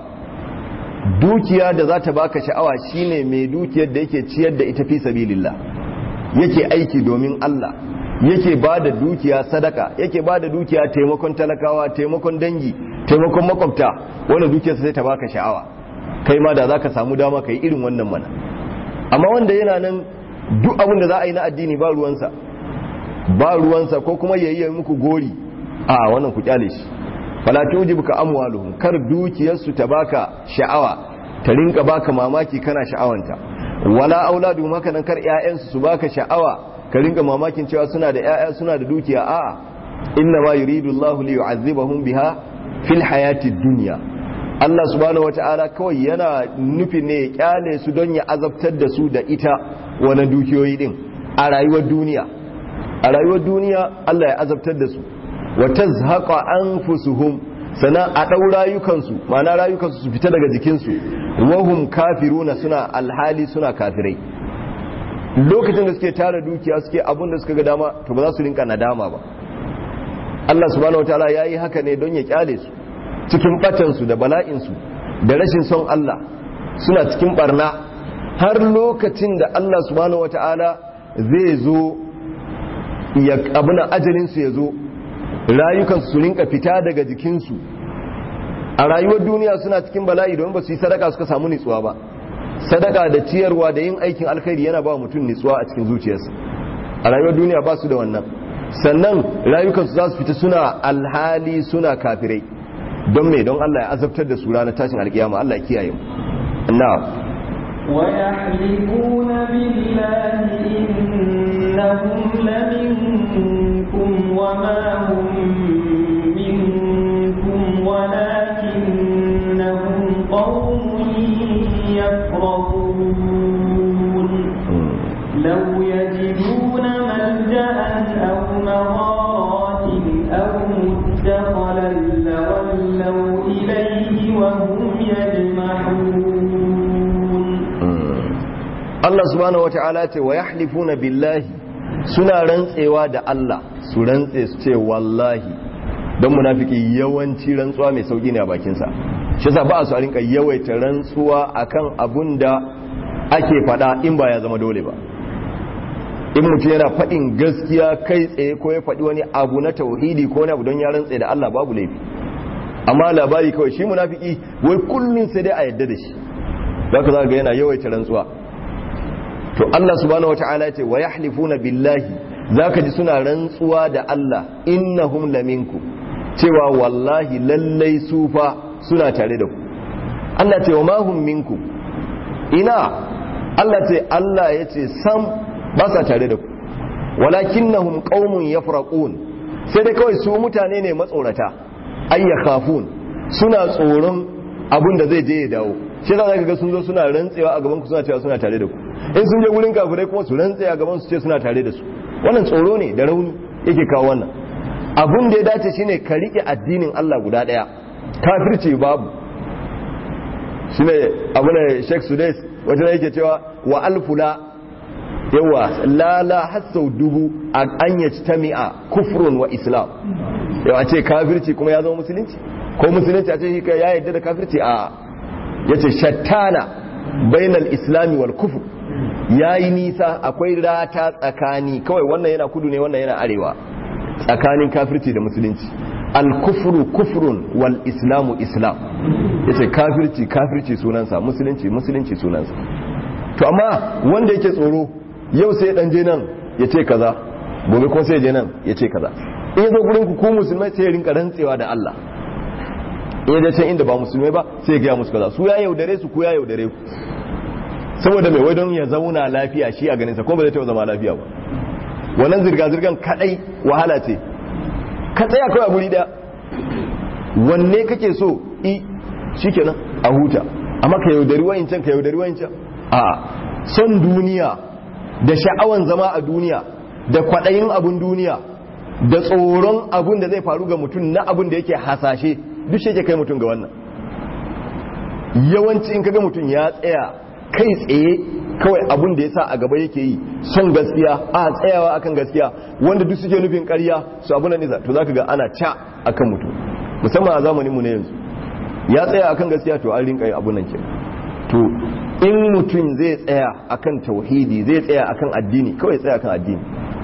dukiya da za ta baka sha'awa shine mai dukiyar da yake ciyar da ita fi sabilillah yake aiki domin Allah yake ba da dukiya sadaka yake ba da dukiya taimakon talakawa taimakon dangi taimakon makwabta wanda dukiyar sai ta baka sha'awa kai ma da zaka samu dama kai irin wannan mana amma wanda yana nan duk abin da za a yi na addini ba ruwansa ba ruwansa ko kuma yayi muku gori a wannan ku kyale shi fala tujibuka amwaluhum kar dukiyarsu ta baka sha'awa ta rinka baka mamaki kana sha'awanta wala auladu maka nan kar ƴaƴansu su baka sha'awa ka rinka mamakin cewa suna da ƴaƴa suna da dukiya a'a inna ma yuridu Allah li yu'azzibahum biha fil hayati dunya Allah subhanahu wata'ala kawai yana nufin ne ya kyale su don ya azabtar da su da ita wannan dukiyoyi din a rayuwar duniya a rayuwar duniya Allah ya azabtar da su wa tazhaqa anfusuhum sana a dau rayukansu ma'ana rayukansu su fita daga jikinsu wahum kafiruna suna alhali suna kafirai lokacin da suke tara dukiya suke abun da suka ga dama to ba za su rinka nadama ba Allah subhanahu wataala yayi haka ne don ya kyale su cikin batan su da bala'in su da rashin son Allah suna cikin barna har lokacin da Allah subhanahu wataala zai zo ya abuna ajalin su ya zo rayukansu su rinka fita daga jikinsu a rayuwar duniya suna cikin bala'i domin ba su yi sadaka suka samu nitsuwa ba sadaka da ciyarwa da yin aikin alkhairi yana ba mutum nitsuwa a cikin zuciyarsa a rayuwar duniya ba su da wannan sannan rayukansu za su fita suna alhali suna kafirai don me don Allah ya azabtar da su ranar tashin alkiyama Allah ya kiyaye mu na'am ويحلفون بالله إن إنهم لمنكم وما هم منكم ولكنهم قوم يفرقون لو يجدون ملجأ أو مغارات أو مدخلا لولوا إليه وهم يجمحون Allah subhanahu wata'ala ce wa yahlifuna billahi suna rantsewa da Allah su rantse su ce wallahi don munafiki yawanci rantsuwa mai sauki ne a bakinsa shi yasa ba su a rinka yawaita rantsuwa akan abun da ake fada in ba ya zama dole ba in mutum yana faɗin gaskiya kai tsaye ko ya faɗi wani abu na tauhidi ko wani abu don ya rantse da Allah babu laifi amma labari kawai shi munafiki wai kullun sai dai a yadda da shi zaka za ga yana yawaita rantsuwa to Allah subhanahu wata'ala ya ce wa yahlifuna billahi zaka ji suna rantsuwa da Allah innahum laminku cewa wallahi lallai su fa suna tare da ku Allah ce wa mahum minkum ina Allah ce Allah ya ce sam ba sa tare da ku walakinnahum qaumun yafraqun sai dai kawai su mutane ne matsorata ayya khafun suna tsoron abin da zai je ya dawo shi za ka ga sun zo suna rantsewa a gaban ku suna cewa suna tare da ku in sun je gurin kafirai kuma su rantse a gaban su ce suna tare da su wannan tsoro ne da rauni yake kawo wannan abun da ya dace shine ka rike addinin Allah guda daya kafirci babu shine abun da Sheikh Sudais wata yake cewa wa alfula yawa lala hasau dubu an yajtami'a kufrun wa islam yawa ce kafirci kuma ya zama musulunci ko musulunci a ce shi ya yarda da kafirci a yace shattana bainal islami wal kufr yayi nisa akwai rata tsakani kawai wannan yana kudu ne wannan yana arewa tsakanin kafirci da musulunci al kufru kufrun wal islamu islam yace kafirci kafirci sunansa musulunci musulunci sunansa to amma wanda yake tsoro yau sai dan je nan ya ce kaza gobe kuma sai je nan ya ce kaza in zo gurin ku ku musulmai sai ya rinka rantsewa da Allah in da can inda ba musulmai ba sai ya gaya musu kaza su ya yaudare su ku ya yaudare ku saboda mai wai don ya zauna lafiya shi a ganinsa ko ba zai taɓa zama lafiya ba wannan zirga-zirgan kadai wahala ce ka tsaya kawai a guri daya wanne kake so i shikenan a huta amma ka yaudari wayancan ka yaudari wayancan a son duniya da sha'awan zama a duniya da kwaɗayin abun duniya da tsoron abun da zai faru ga mutum na abun da yake hasashe duk shi yake kai mutum ga wannan yawanci in kaga mutum ya tsaya kai tsaye kawai abun da ya sa a gaba yake yi son gaskiya a tsayawa akan gaskiya wanda duk suke nufin ƙarya su abu na nisa to zaka ga ana ca akan mutum musamman a zamaninmu na yanzu ya tsaya akan gaskiya to an rinka yi abu nan ke to in mutum zai tsaya akan tauhidi zai tsaya akan addini kawai tsaya akan addini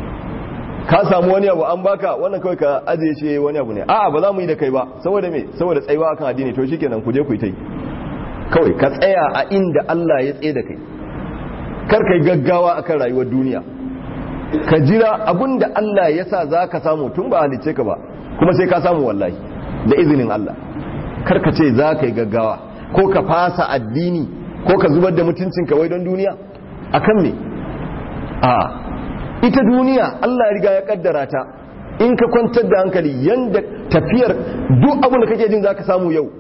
ka samu wani abu an baka wannan kawai ka ajiye shi wani abu ne a'a ba za mu yi da kai ba saboda me saboda tsayuwa akan addini to shikenan ku je ku yi ta yi kawai ka tsaya a inda Allah ya tsaye da kai kar kai gaggawa akan rayuwar duniya ka jira abinda Allah ya sa za ka samu tun ba halicce ka ba kuma sai ka samu wallahi da izinin Allah kar ka ce za ka yi gaggawa ko ka fasa addini ko ka zubar da mutuncinka wai don duniya akan me a ita duniya Allah ya riga ya kaddara ta in ka kwantar da hankali yanda tafiyar duk abin da kake jin za ka samu yau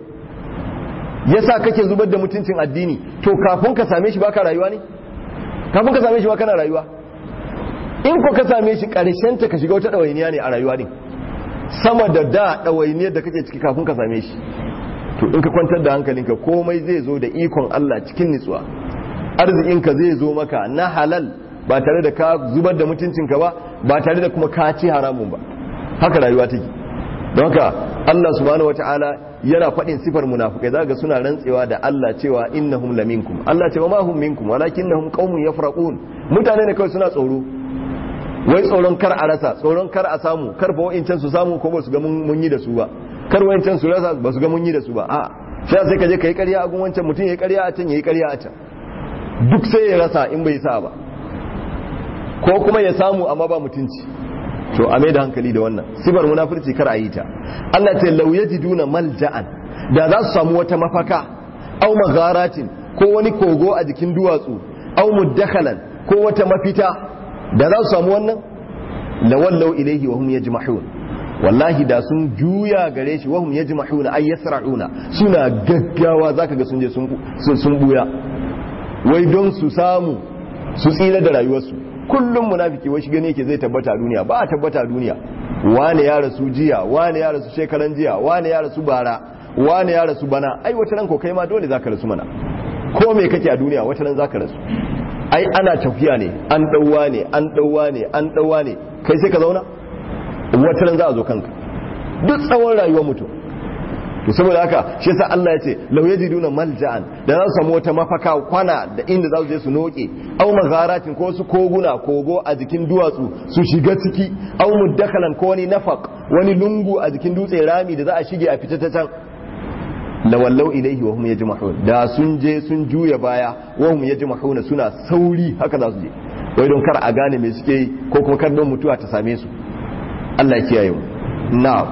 yasa kake zubar da mutuncin addini to kafin ka same shi baka rayuwa ne kafin ka same shi baka na rayuwa in ko ka same shi karshen ta ka shiga wata dawainiya ne a rayuwa din sama da da dawainiyar da kake ciki kafin ka same shi to in ka kwantar da hankalinka komai zai zo da ikon Allah cikin nutsuwa arzikinka zai zo maka na halal ba tare da ka zubar da mutuncinka ba ba tare da kuma ka ci haramun ba haka rayuwa take don haka Allah subhanahu wataala yana faɗin sifar munafukai zaga suna rantsewa da Allah cewa innahum laminkum Allah ce wa ma hum minkum walakinnahum qaumun yafraqun mutane ne kawai suna tsoro wai tsoron kar a rasa tsoron kar a samu kar fa wa'incan su samu ko ba su ga mun yi da su ba kar wa'incan su rasa ba su ga mun yi da su ba a sai sai ka je kai ƙarya a gun wancan mutum yayi ƙarya a can yayi ƙarya a can duk sai ya rasa in bai sa ba ko kuma ya samu amma ba mutunci to a mai da hankali da wannan sifar munafurci kar a yi ta Allah ce law yajiduna malja'an da za su samu wata mafaka aw magharatin ko wani kogo a jikin duwatsu aw muddakhalan ko wata mafita da za su samu wannan lawallau ilaihi wa hum yajmahun wallahi da sun juya gare shi wahum yajmahuna ay yasra'una suna gaggawa zaka ga sun je sun sun buya wai don su samu su tsira da rayuwarsu kullum munafiki wai shi gane yake zai tabbata a duniya ba a tabbata a duniya wane ya rasu jiya wane ya rasu shekaran jiya wane ya rasu bara wane ya rasu bana ai wata ran ko kai ma dole zaka rasu mana ko me kake a duniya wata ran zaka rasu ai ana tafiya ne an dauwa ne an dauwa ne an dauwa ne kai sai ka zauna wata ran za a zo kanka duk tsawon rayuwar mutum to saboda haka shi yasa Allah ya ce law yajiduna malja'an da za su samu wata mafaka kwana da inda za su je su noke aw magharatin ko su koguna kogo a jikin duwatsu su shiga ciki aw muddakhalan ko wani nafaq wani lungu a jikin dutse rami da za a shige a fita ta can lawallau ilaihi wa hum yajma'un da sun je sun juya baya wa hum yajma'una suna sauri haka za su je wai don kar a gane me suke yi ko kuma kar don mutuwa ta same su Allah ya kiyaye mu na'am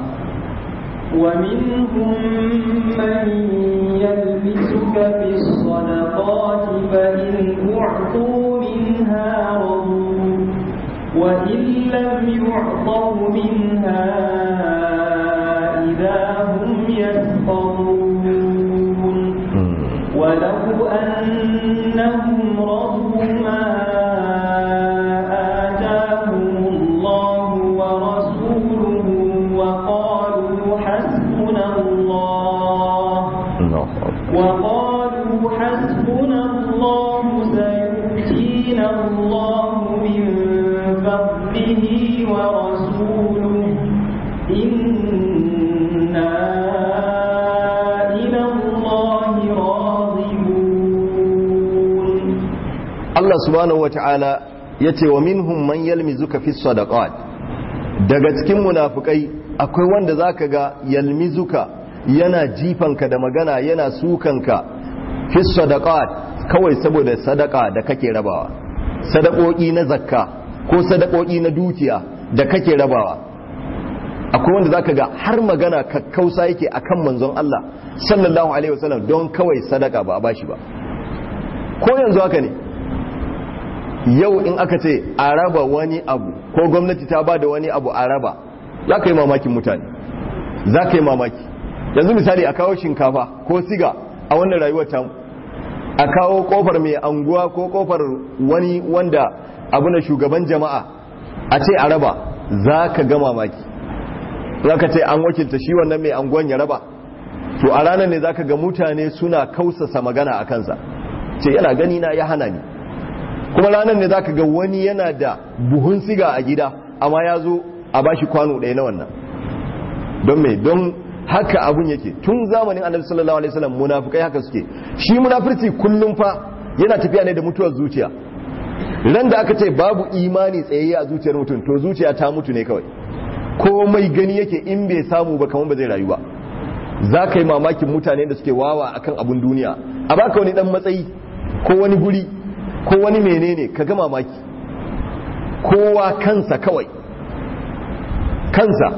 ومنهم من يلبسك في الصدقات فإن أعطوا منها رضوا وإن لم يعطوا منها إذا هم يسخرون ولو أنهم رضوا ما آتاهم الله ورسوله وقالوا حسبنا الله وقالوا حسبنا الله سيؤتينا الله من فضله ورسوله إنا إلى الله راغبون Allah subhanahu wata'ala ya ce wa minhum man yalmizuka fi sadaqat daga cikin munafukai akwai wanda zaka ga yalmizuka yana jifanka da magana yana sukanka fi sadaqat kawai saboda sadaka da kake rabawa sadakoki na zakka ko sadakoki na dukiya da kake rabawa akwai wanda zaka ga har magana kakkausa yake akan manzon Allah sallallahu alaihi wasallam don kawai sadaka ba a bashi ba ko yanzu haka ne yau in aka ce a raba wani abu ko gwamnati ta ba da wani abu a raba za ka yi mamakin mutane za ka yi mamaki yanzu misali a kawo shinkafa ko siga a wannan rayuwar tamu a kawo kofar mai anguwa ko kofar wani wanda abu na shugaban jama'a a ce a raba za ka ga mamaki za ka ce an wakilta shi wannan mai anguwan ya raba to a ranar ne za ka ga mutane suna kausasa magana a kansa ce yana gani na ya hana ni kuma ranar ne za ka ga wani yana da buhun siga a gida amma ya zo a bashi kwano ɗaya na wannan don mai don haka abun yake tun zamanin annabi sallallahu alaihi wasallam munafikai haka suke shi munafirci kullum fa yana tafiya ne da mutuwar zuciya ran da aka ce babu imani tsayayye a zuciyar mutum to zuciya ta mutu ne kawai komai gani yake in bai samu ba kamar ba zai rayu ba za ka yi mamakin mutane da suke wawa akan abun duniya a baka wani dan matsayi ko wani guri ko wani menene ka ga mamaki kowa kansa kawai kansa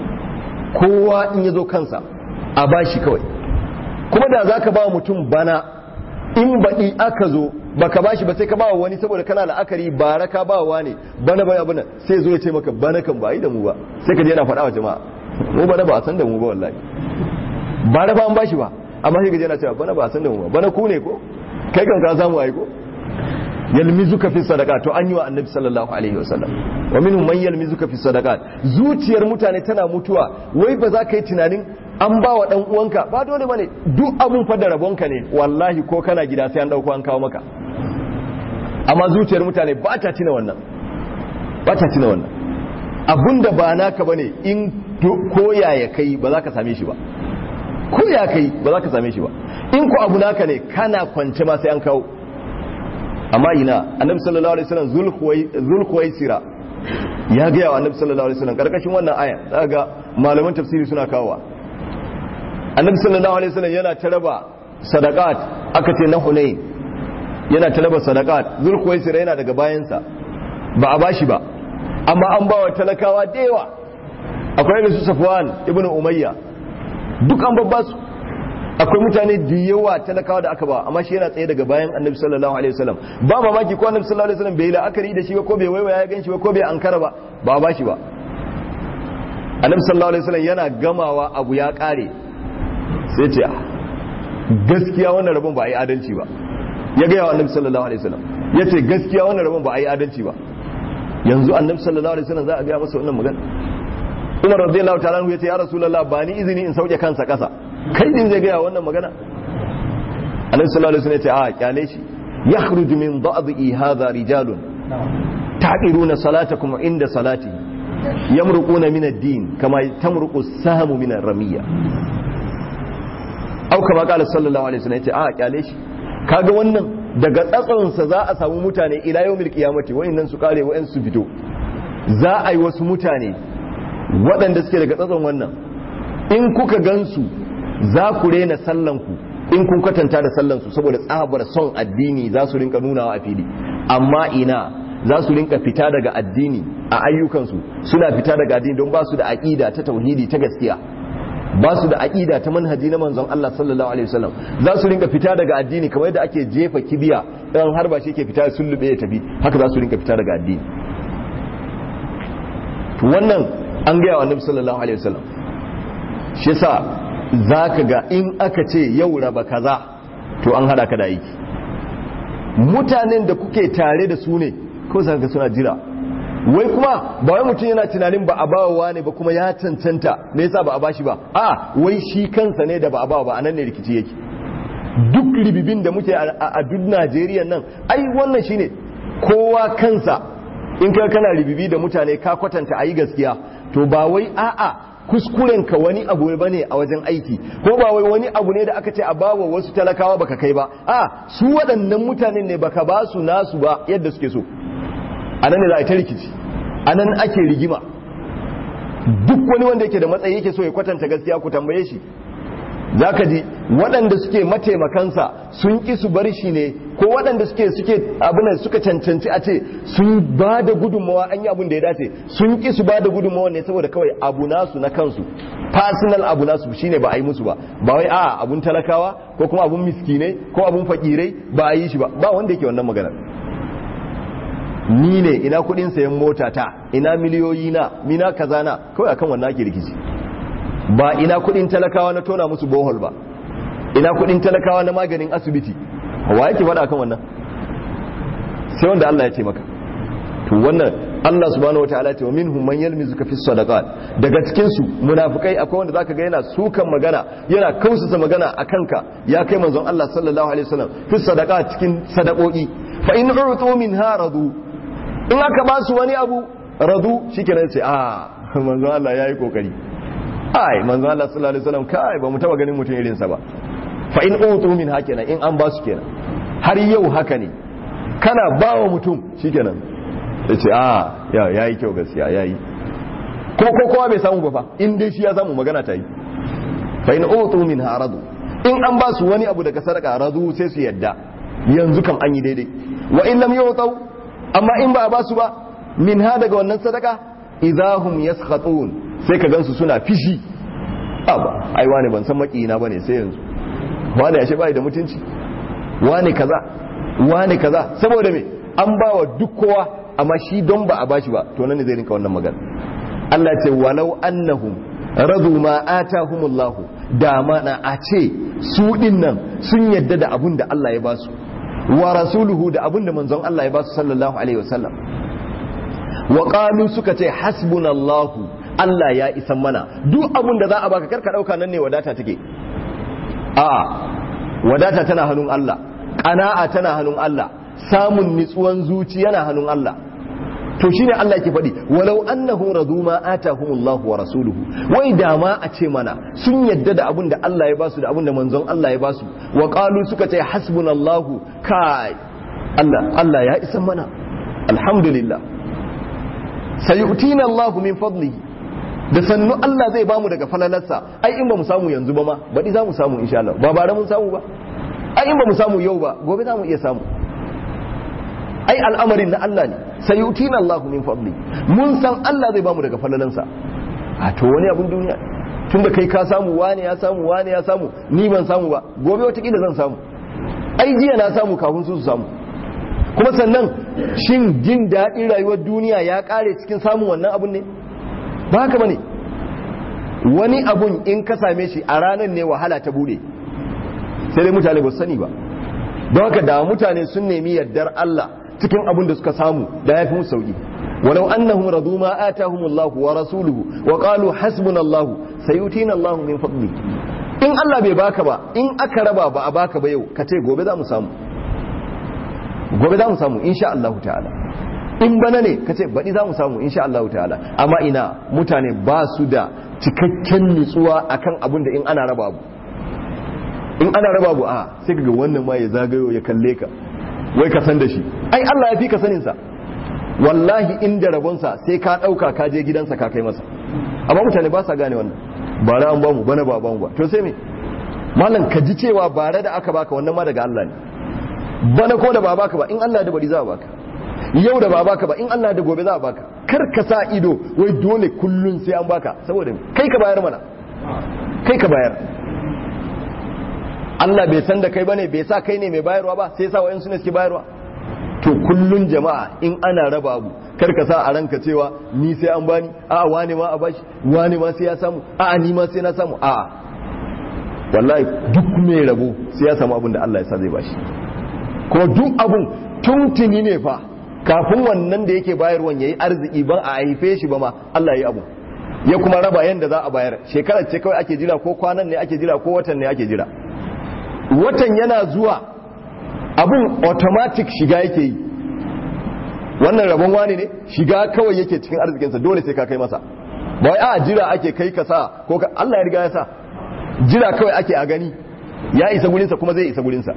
kowa in ya zo kansa a bashi kawai kuma da za ka ba mutum bana in baɗi aka zo baka bashi ba sai ka ba wani saboda kana la'akari bara ka ba wa ne bana bana bana sai zo ya ce maka bana kan ba yi da mu ba sai ka je yana faɗa wa jama'a mu bana ba a san da mu ba wallahi bara ba an bashi ba amma sai ka je yana cewa bana ba a san da mu ba bana ku ne ko kai kan ka samu ai ko yalmizuka fi sadaqat to an yi wa annabi sallallahu alaihi wasallam wa minhum man yalmizuka fi sadaqat zuciyar mutane tana mutuwa wai ba za ka yi tunanin an ba wa dan uwanka ba dole bane duk abun fa da rabonka ne wallahi ko kana gida sai an dauko an kawo maka amma zuciyar mutane ba ta tuna wannan ba ta tuna wannan abunda ba naka bane in koya ya kai ba za ka same shi ba ko ya kai ba za ka same shi ba in ko abu naka ne kana kwance ma sai an kawo amma ina annabi sallallahu alaihi wasallam zulkhuwaisira ya ga yawa annabi sallallahu alaihi wasallam karkashin wannan aya daga malaman tafsiri suna kawowa annabi sallallahu alaihi wasallam yana taraba sadaqat aka ce na hunain yana taraba sadaqat zulkhuwaisira yana daga bayansa ba a bashi ba amma an bawa talakawa da yawa akwai irin su safwan ibnu umayya duk an babba su akwai mutane da yawa talakawa da aka ba amma shi yana tsaye daga bayan annabi sallallahu alaihi wasallam ba mamaki ko annabi sallallahu alaihi wasallam bai la'akari da shi ba ko bai waiwaya ya ganshi ba ko bai ankara ba ba ba shi ba annabi sallallahu alaihi wasallam yana gamawa abu ya kare sai ce gaskiya wannan rabon ba a yi adalci ba ya gaya wa annabi sallallahu alaihi wasallam ya ce gaskiya wannan rabon ba a yi adalci ba yanzu annabi sallallahu alaihi wasallam za a gaya masa wannan magana Umar radiyallahu ta'ala ya ce ya rasulullah ba ni izini in sauke kansa kasa kai din zai gaya wannan magana annabi sallallahu alaihi wasallam ya ce a kyale shi yakhruju min da'dhi hadha rijalun ta'iruna salatakum inda salati yamruquna min ad-din kama tamruqu as-sahmu min ar-ramiyya au kama qala sallallahu alaihi wasallam ya ce a kyale shi kaga wannan daga tsatsonsa za a samu mutane ila yawmil qiyamati wayannan su kare wayan su fito za a yi wasu mutane waɗanda suke daga tsatson wannan in kuka gansu za ku rena sallanku in kun kwatanta da sallansu saboda tsabar son addini za su rinka nunawa a fili amma ina za su rinka fita daga addini a ayyukansu suna fita daga addini don ba su da aƙida ta tauhidi ta gaskiya ba su da aƙida ta manhaji na manzon Allah sallallahu alaihi wasallam za su rinka fita daga addini kamar yadda ake jefa kibiya dan har ba shi yake fita sullube ya tafi haka za su rinka fita daga addini to wannan an gaya wa annabi sallallahu alaihi wasallam shi yasa zaka ga in aka ce yau raba kaza to an hada ka da aiki mutanen da kuke tare da su ne ko zaka suna jira wai kuma ba wai mutum yana tunanin ba a bawa ne ba kuma ya cancanta me yasa ba a bashi ba a wai shi kansa ne da ba a bawa ba anan ne rikici yake duk ribibin da muke a duk Najeriya nan ai wannan shine kowa kansa in ka kana ribibi da mutane ka kwatanta ayi gaskiya to ba wai a'a kuskuren ka wani abu bane a wajen aiki ko ba wai wani abu ne da aka ce a bawa wasu talakawa baka kai ba a su waɗannan mutanen ne baka ba su nasu ba yadda suke so a nan ne za a ta rikici a nan ake rigima duk wani wanda yake da matsayi yake so ya kwatanta gaskiya ku tambaye shi za ka ji waɗanda suke mataimakansa sun ƙi su bar shi ne ko waɗanda suke suke abin suka cancanci a ce sun ba da gudunmawa an yi abin da ya dace sun ƙi su ba da gudunmawa ne saboda kawai abu nasu na kansu personal abu nasu shine ba a yi musu ba ba wai a abun talakawa ko kuma abun miskinai ko abun fakirai ba a yi shi ba ba wanda yake wannan maganar ni ne ina kudin sayan mota ta ina miliyoyi na mina kaza na kawai akan wannan ake rikici ba ina kudin talakawa na tona musu bohol ba ina kudin talakawa na maganin asibiti wa yake faɗa akan wannan sai wanda Allah ya ce maka to wannan Allah subhanahu wataala ce wa minhum man yalmizuka fi sadaqat daga cikin su munafikai akwai wanda zaka ga yana sukan magana yana kausasa magana akan ka ya kai manzon Allah sallallahu alaihi wasallam fi sadaqat cikin sadaqoki fa in utu minha radu in aka ba su wani abu radu shikenan sai a manzon Allah yayi kokari ai manzon Allah sallallahu alaihi wasallam kai ba mu taba ganin mutum irin sa ba fa in utu min hakena in an ba su kenan har yau haka ne kana ba wa mutum shikenan yace a ya yayi kyau gaskiya yayi ko ko kowa bai samu ba fa in dai shi ya samu magana ta yi fa in utu min haradu in an ba su wani abu daga sadaka radu sai su yadda yanzu kam an yi daidai wa in lam yutu amma in ba a ba su ba min ha daga wannan sadaka idahum yaskhatun sai ka gansu suna fishi aba ai wani ban san makiyina bane sai yanzu wani ashe bai da mutunci wani kaza wani kaza saboda me an ba wa duk kowa amma shi don ba a bashi ba to nan ne zai rinka wannan magana Allah ya ce walau annahum radu ma atahumullahu da mana a ce su dinnan sun yadda da abun da Allah ya basu wa rasuluhu da abin da manzon Allah ya ba su sallallahu alaihi wasallam wa qalu suka ce hasbunallahu Allah ya isan mana duk abin da za a baka karka dauka nan ne wadata take a wadata tana hannun Allah qana'a tana hannun Allah samun nitsuwan zuci yana hannun Allah to shine Allah yake faɗi walau annahu radu ma atahumullahu wa rasuluhu wai da ma a ce mana sun yadda da abin da Allah ya basu da abin da manzon Allah ya basu wa qalu suka ce hasbunallahu kai Allah Allah ya isa mana alhamdulillah sayu'tina Allahu min fadlihi da sannu Allah zai bamu daga falalarsa ai in ba mu samu yanzu ba ma baɗi za mu samu insha Allah ba bare mun samu ba ai in ba mu samu yau ba gobe za mu iya samu ai al'amarin na Allah ne sayutina Allah min fadli mun san Allah zai bamu daga falalansa a to wani abun duniya to tunda kai ka samu wane ya samu wane ya samu ni ban samu ba gobe watakila zan samu ai jiya na samu kafin su su samu kuma sannan shin jin daɗin rayuwar duniya ya ƙare cikin samun wannan abun ne ba haka bane wani abun in ka same shi a ranar ne wahala ta bude sai dai mutane ba su sani ba don haka da mutane sun nemi yardar Allah cikin abun da suka samu da ya fi musu sauki walau annahum radu ma atahumullahu wa rasuluhu wa qalu hasbunallahu sayutina Allahu min fadli in Allah bai baka ba in aka raba ba a baka ba yau ka ce gobe za mu samu gobe za mu samu insha Allah ta'ala in bana ne ka ce baɗi za mu samu insha Allah ta'ala amma ina mutane ba su da cikakken nutsuwa akan abin da in ana raba abu in ana raba abu a sai ga wannan ma ya zagayo ya kalle ka wai ka san da shi ai Allah ya fi ka sanin sa wallahi inda rabonsa sai ka ɗauka ka je gidansa ka kai masa amma mutane ba sa gane wannan bara an bamu bana ba bamu ba to sai me malam ka ji cewa bare da aka baka wannan ma daga Allah ne bana ko da ba baka ba in Allah da bari za a baka yau da ba baka ba in Allah da gobe za a baka kar ka sa ido wai dole kullun sai an baka saboda kai ka bayar mana kai ka bayar Allah bai san da kai bane bai sa kai ne mai bayarwa ba sai sa wayan su ne suke bayarwa to kullun jama'a in ana raba abu kar ka sa a ranka cewa ni sai an bani a wane ma a bashi wane ma sai ya samu a ni ma sai na samu a wallahi duk mai rabo sai ya samu abin da Allah ya sa zai bashi kuma duk abun tuntuni ne fa kafin wannan da yake bayarwan yayi arziki ban a haife shi ba ma Allah ya yi abu ya kuma raba yanda za a bayar shekarar ce kawai ake jira ko kwanan ne ake jira ko watan ne ake jira watan yana zuwa abun automatic shiga yake yi wannan rabon wani ne shiga kawai yake cikin arzikinsa dole sai ka kai masa ba wai a jira ake kai ka sa ko ka Allah ya riga ya sa jira kawai ake a gani ya isa gurinsa kuma zai isa gurinsa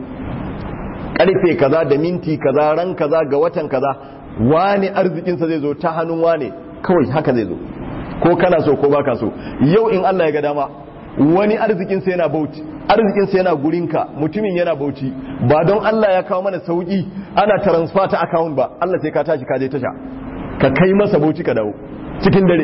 karfe kaza da minti kaza ran kaza ga watan kaza wani arzikinsa zai zo ta hannun wane kawai haka zai zo ko kana so ko baka so yau in Allah ya ga dama wani arzikinsa yana bauchi arzikinsa yana gurinka mutumin yana bauchi ba don Allah ya kawo mana sauki ana transfer ta account ba Allah sai ka tashi ka je tasha ka kai masa bauchi ka dawo cikin dare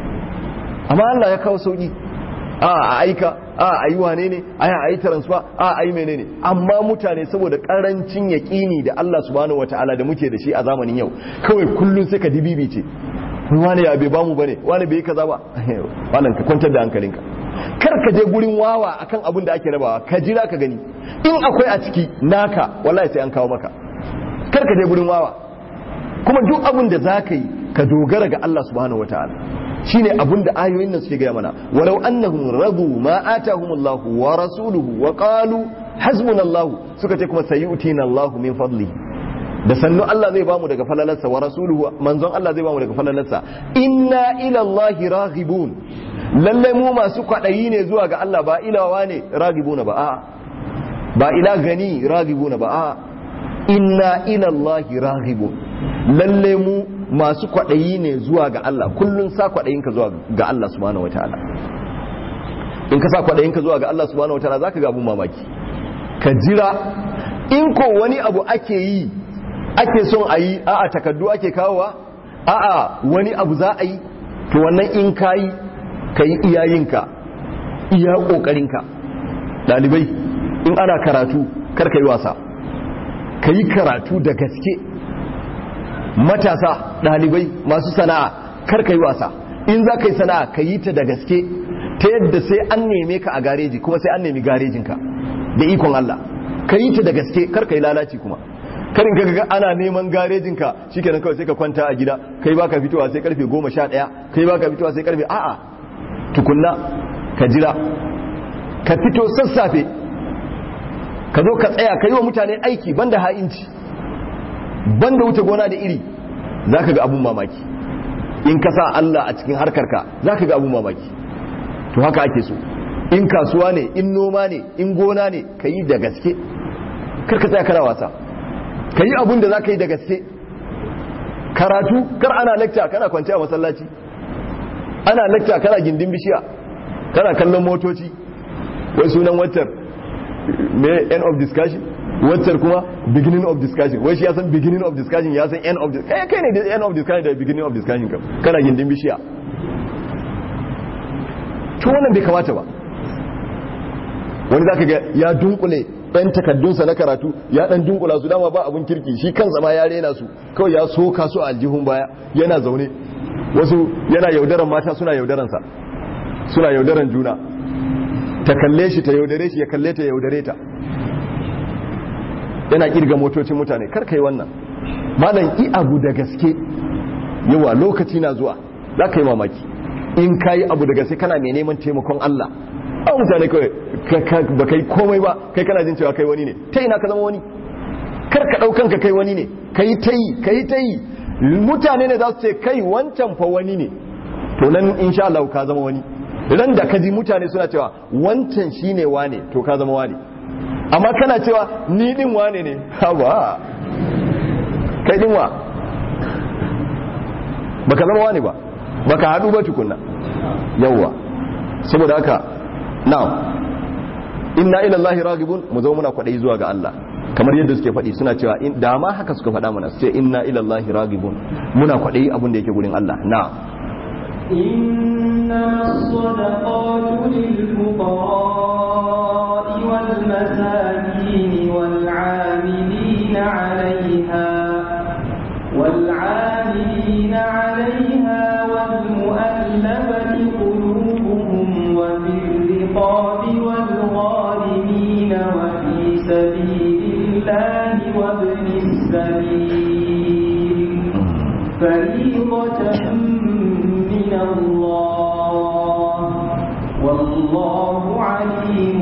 amma Allah ya kawo sauki a a aika a a yi wane ne a a yi transfer a a yi menene amma mutane saboda karancin yaƙini da Allah subhanahu wataala da muke da shi a zamanin yau kawai kullun sai ka dibibi ce wani ya bai bamu bane wani bai yi kaza ba wannan ka kwantar da hankalinka kar ka je gurin wawa akan abin da ake rabawa ka jira ka gani in akwai a ciki naka wallahi sai an kawo maka kar ka je gurin wawa kuma duk abin da za ka yi ka dogara ga Allah subhanahu wataala shine abin da ayoyin nan suke gaya mana walau annahum radu ma atahumullahu wa rasuluhu wa qalu hasbunallahu suka ce kuma sayu'tina Allahu min fadli da sannu Allah zai bamu daga falalarsa wa rasuluhu manzon Allah zai bamu daga falalarsa inna ila Allahi raghibun lalle mu masu kwadayi ne zuwa ga Allah ba ilawa ne raghibuna ba a'a ba ila gani raghibuna ba a'a inna ila Allahi raghibun lalle mu masu kwadayi ne zuwa ga Allah kullun sa kwadayinka zuwa ga Allah subhanahu wataala in ka sa kwadayinka zuwa ga Allah subhanahu wataala zaka ga abun mamaki ka jira in ko wani abu ake yi ake son a yi a'a takaddu ake kawowa a'a wani abu za a yi to wannan in ka yi ka yi iyayenka iya ƙoƙarinka ɗalibai in ana karatu kar ka yi wasa ka yi karatu da gaske matasa ɗalibai masu sana'a kar ka yi wasa in za ka yi sana'a ka yi ta da gaske ta yadda sai an neme ka a gareji kuma sai an nemi garejinka da ikon Allah ka yi ta da gaske kar ka yi lalaci kuma karin ka ga ana neman garejin ka shikenan kawai sai ka kwanta a gida kai baka fitowa sai karfe 11 kai baka fitowa sai karfe a'a tukunna ka jira ka fito sassafe ka zo ka tsaya ka yi wa mutane aiki banda ha'inci banda wuce gona da iri zaka ga abun mamaki in ka sa Allah a cikin harkarka zaka ga abun mamaki to haka ake so in kasuwa ne in noma ne in gona ne ka yi da gaske kar ka tsaya kana wasa ka yi abin da za ka yi da gaske karatu kar ana lecture kana kwanci a masallaci ana lecture kana gindin bishiya kana kallon motoci wai sunan waccar me end of discussion waccar kuma beginning of discussion wai shi ya san beginning of discussion ya san end of discussion kai ne da end of discussion da beginning of discussion kam kana gindin bishiya to wannan bai kamata ba wani zaka ga ya dunkule ɗan takaddunsa na karatu ya ɗan dunkula su dama ba abun kirki shi kansa ma ya rena su kawai ya soka su a aljihun baya yana zaune wasu yana yaudaran mata suna yaudaransa suna yaudaran juna ta kalle shi ta yaudare shi ya kalle ta yaudare ta yana kirga motocin mutane kar kai wannan malam i abu da gaske yawa lokaci na zuwa za ka yi mamaki in ka yi abu da gaske kana mai neman taimakon Allah a mutane kawai ba kai komai ba kai kana jin cewa kai wani ne ta ina ka zama wani kar ka ɗaukan ka kai wani ne ka yi ta yi ka yi ta yi mutane ne za su ce kai wancan fa wani ne to nan insha Allah ka zama wani ran da ka ji mutane suna cewa wancan shine wane to ka zama wane amma kana cewa ni din wane ne haba kai din wa baka zama wane ba baka hadu ba tukunna yawwa saboda haka na'am inna ila allahi ragibun mu zo muna kwadai zuwa ga Allah kamar yadda suke faɗi suna cewa da ma haka suka faɗa mana sai inna ila allahi ragibun muna kwadai abin da yake gurin Allah na'am إنما الصدقات للفقراء والمساكين والعاملين عليها والعاملين عليها والمؤلفة قلوبهم وفي الرقاب والغارمين وفي سبيل الله وابن السبيل فريضة من الله والله عليم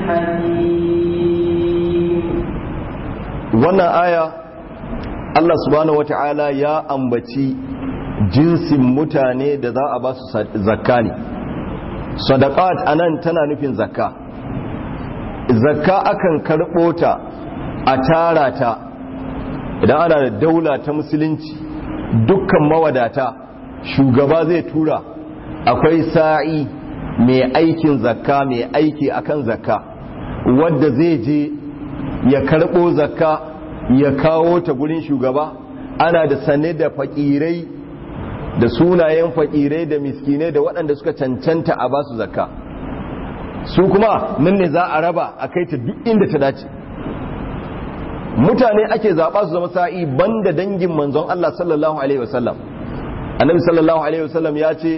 حكيم wannan aya Allah subhanahu wata'ala ya ambaci jinsin mutane da za a ba su zakka ne sadaqat anan tana nufin zakka zakka akan karɓo ta a tara ta idan ana da daula ta musulunci dukkan mawadata shugaba zai tura akwai sa'i mai aikin zakka mai aiki akan zakka wadda zai je ya karɓo zakka ya kawo ta gurin shugaba ana da sane da fakirai da sunayen fakirai da miskinai da waɗanda suka cancanta a basu zakka su kuma nan ne za a raba a kai ta duk inda ta dace mutane ake zaɓa su zama sa'i banda dangin manzon Allah sallallahu alaihi wasallam annabi sallallahu alaihi wasallam ya ce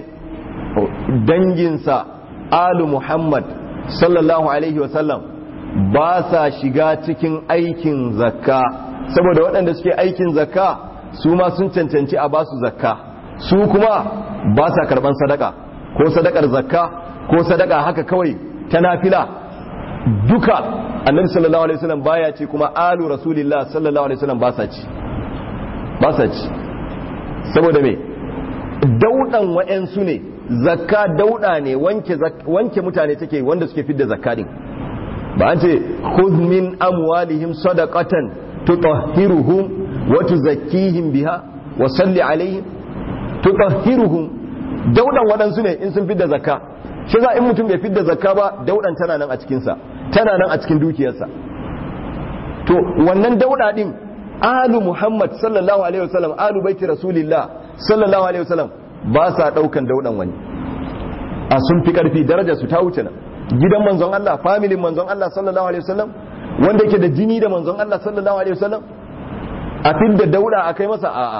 danginsa alu muhammad sallallahu alaihi wasallam ba sa shiga cikin aikin zakka saboda waɗanda suke aikin zakka su ma sun cancanci a basu zakka su kuma ba sa karɓan sadaka ko sadakar zakka ko sadaka haka kawai ta nafila duka annabi sallallahu alaihi wasallam baya ce kuma alu rasulillah sallallahu alaihi wasallam ba sa ci ba sa ci saboda me daudan wa'ansu ne zakka dauda ne wanke wanke mutane take wanda suke fidda zakka din ba an ce khudh min amwalihim sadaqatan tutahhiruhum wa tuzakkihim biha wa salli alaihim tutahhiruhum daudan waɗansu ne in sun fidda zakka shi za in mutum bai fidda zakka ba daudan tana nan a cikin sa tana nan a cikin dukiyarsa to wannan dauda din alu muhammad sallallahu alaihi wasallam alu baiti rasulillah sallallahu alaihi wasallam ba sa daukan daudan wani a sun fi karfi darajar su ta wuce nan gidan manzon Allah familin manzon Allah sallallahu alaihi wasallam wanda yake da jini da manzon Allah sallallahu alaihi wasallam a fidda dauda a kai masa a'a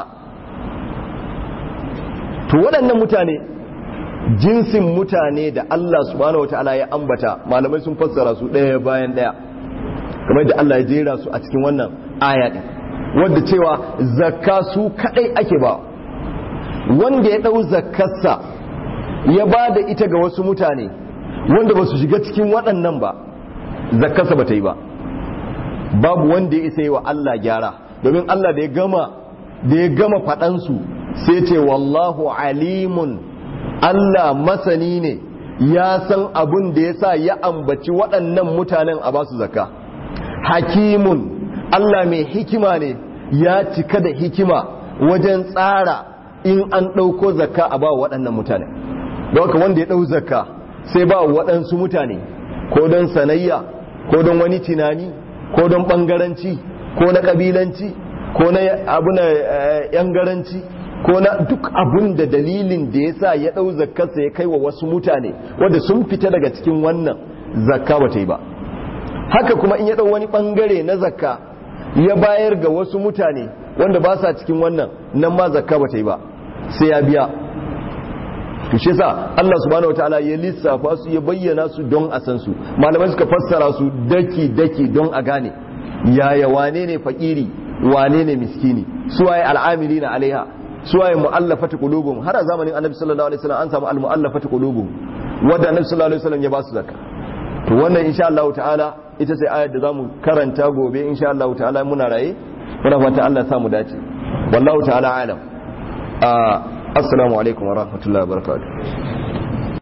to waɗannan mutane jinsin mutane da Allah subhanahu wataala ya ambata malamai sun fassara su ɗaya bayan ɗaya kamar da Allah ya jera su a cikin wannan aya din wanda cewa zakka su kadai ake ba wanda ya ɗau zakkarsa ya ba da ita ga wasu mutane wanda ba su shiga cikin waɗannan ba zakkarsa ba ta yi ba babu wanda ya isa yi wa Allah gyara domin Allah da ya gama da ya gama faɗansu sai ce wallahu alimun Allah masani ne ya san abun da ya sa ya ambaci waɗannan mutanen a basu zakka hakimun Allah mai hikima ne ya cika da hikima wajen tsara in an ɗauko zakka a ba waɗannan mutane don haka wanda ya ɗau zakka sai ba waɗansu mutane ko don sanayya ko don wani tunani ko don ɓangaranci ko na ƙabilanci ko na abu na ‘yan garanci ko na duk abun da dalilin da ya sa ya ɗau zakkarsa ya kai wa wasu mutane wanda sun fita daga cikin wannan zakka ba ta yi ba haka kuma in ya ɗau wani ɓangare na zakka ya bayar ga wasu mutane wanda ba sa cikin wannan nan ma zakka ba ta yi ba sai ya biya to shi yasa Allah subhanahu wataala ya lissafa su ya bayyana su don a san su malamai suka fassara su daki daki don a gane yaya wane ne fakiri wane ne miskini suwaye al'amilina alaiha suwaye mu'allafati qulubuhum har a zamanin annabi sallallahu alaihi wasallam an samu al-mu'allafati qulubuhum wanda annabi sallallahu alaihi wasallam ya ba su zakka to wannan insha Allah ta'ala ita sai ayar da zamu karanta gobe insha Allah ta'ala muna raye muna fata Allah ya samu dace wallahu ta'ala alam assalamu alaikum wa rahmatullahi wa barakatuh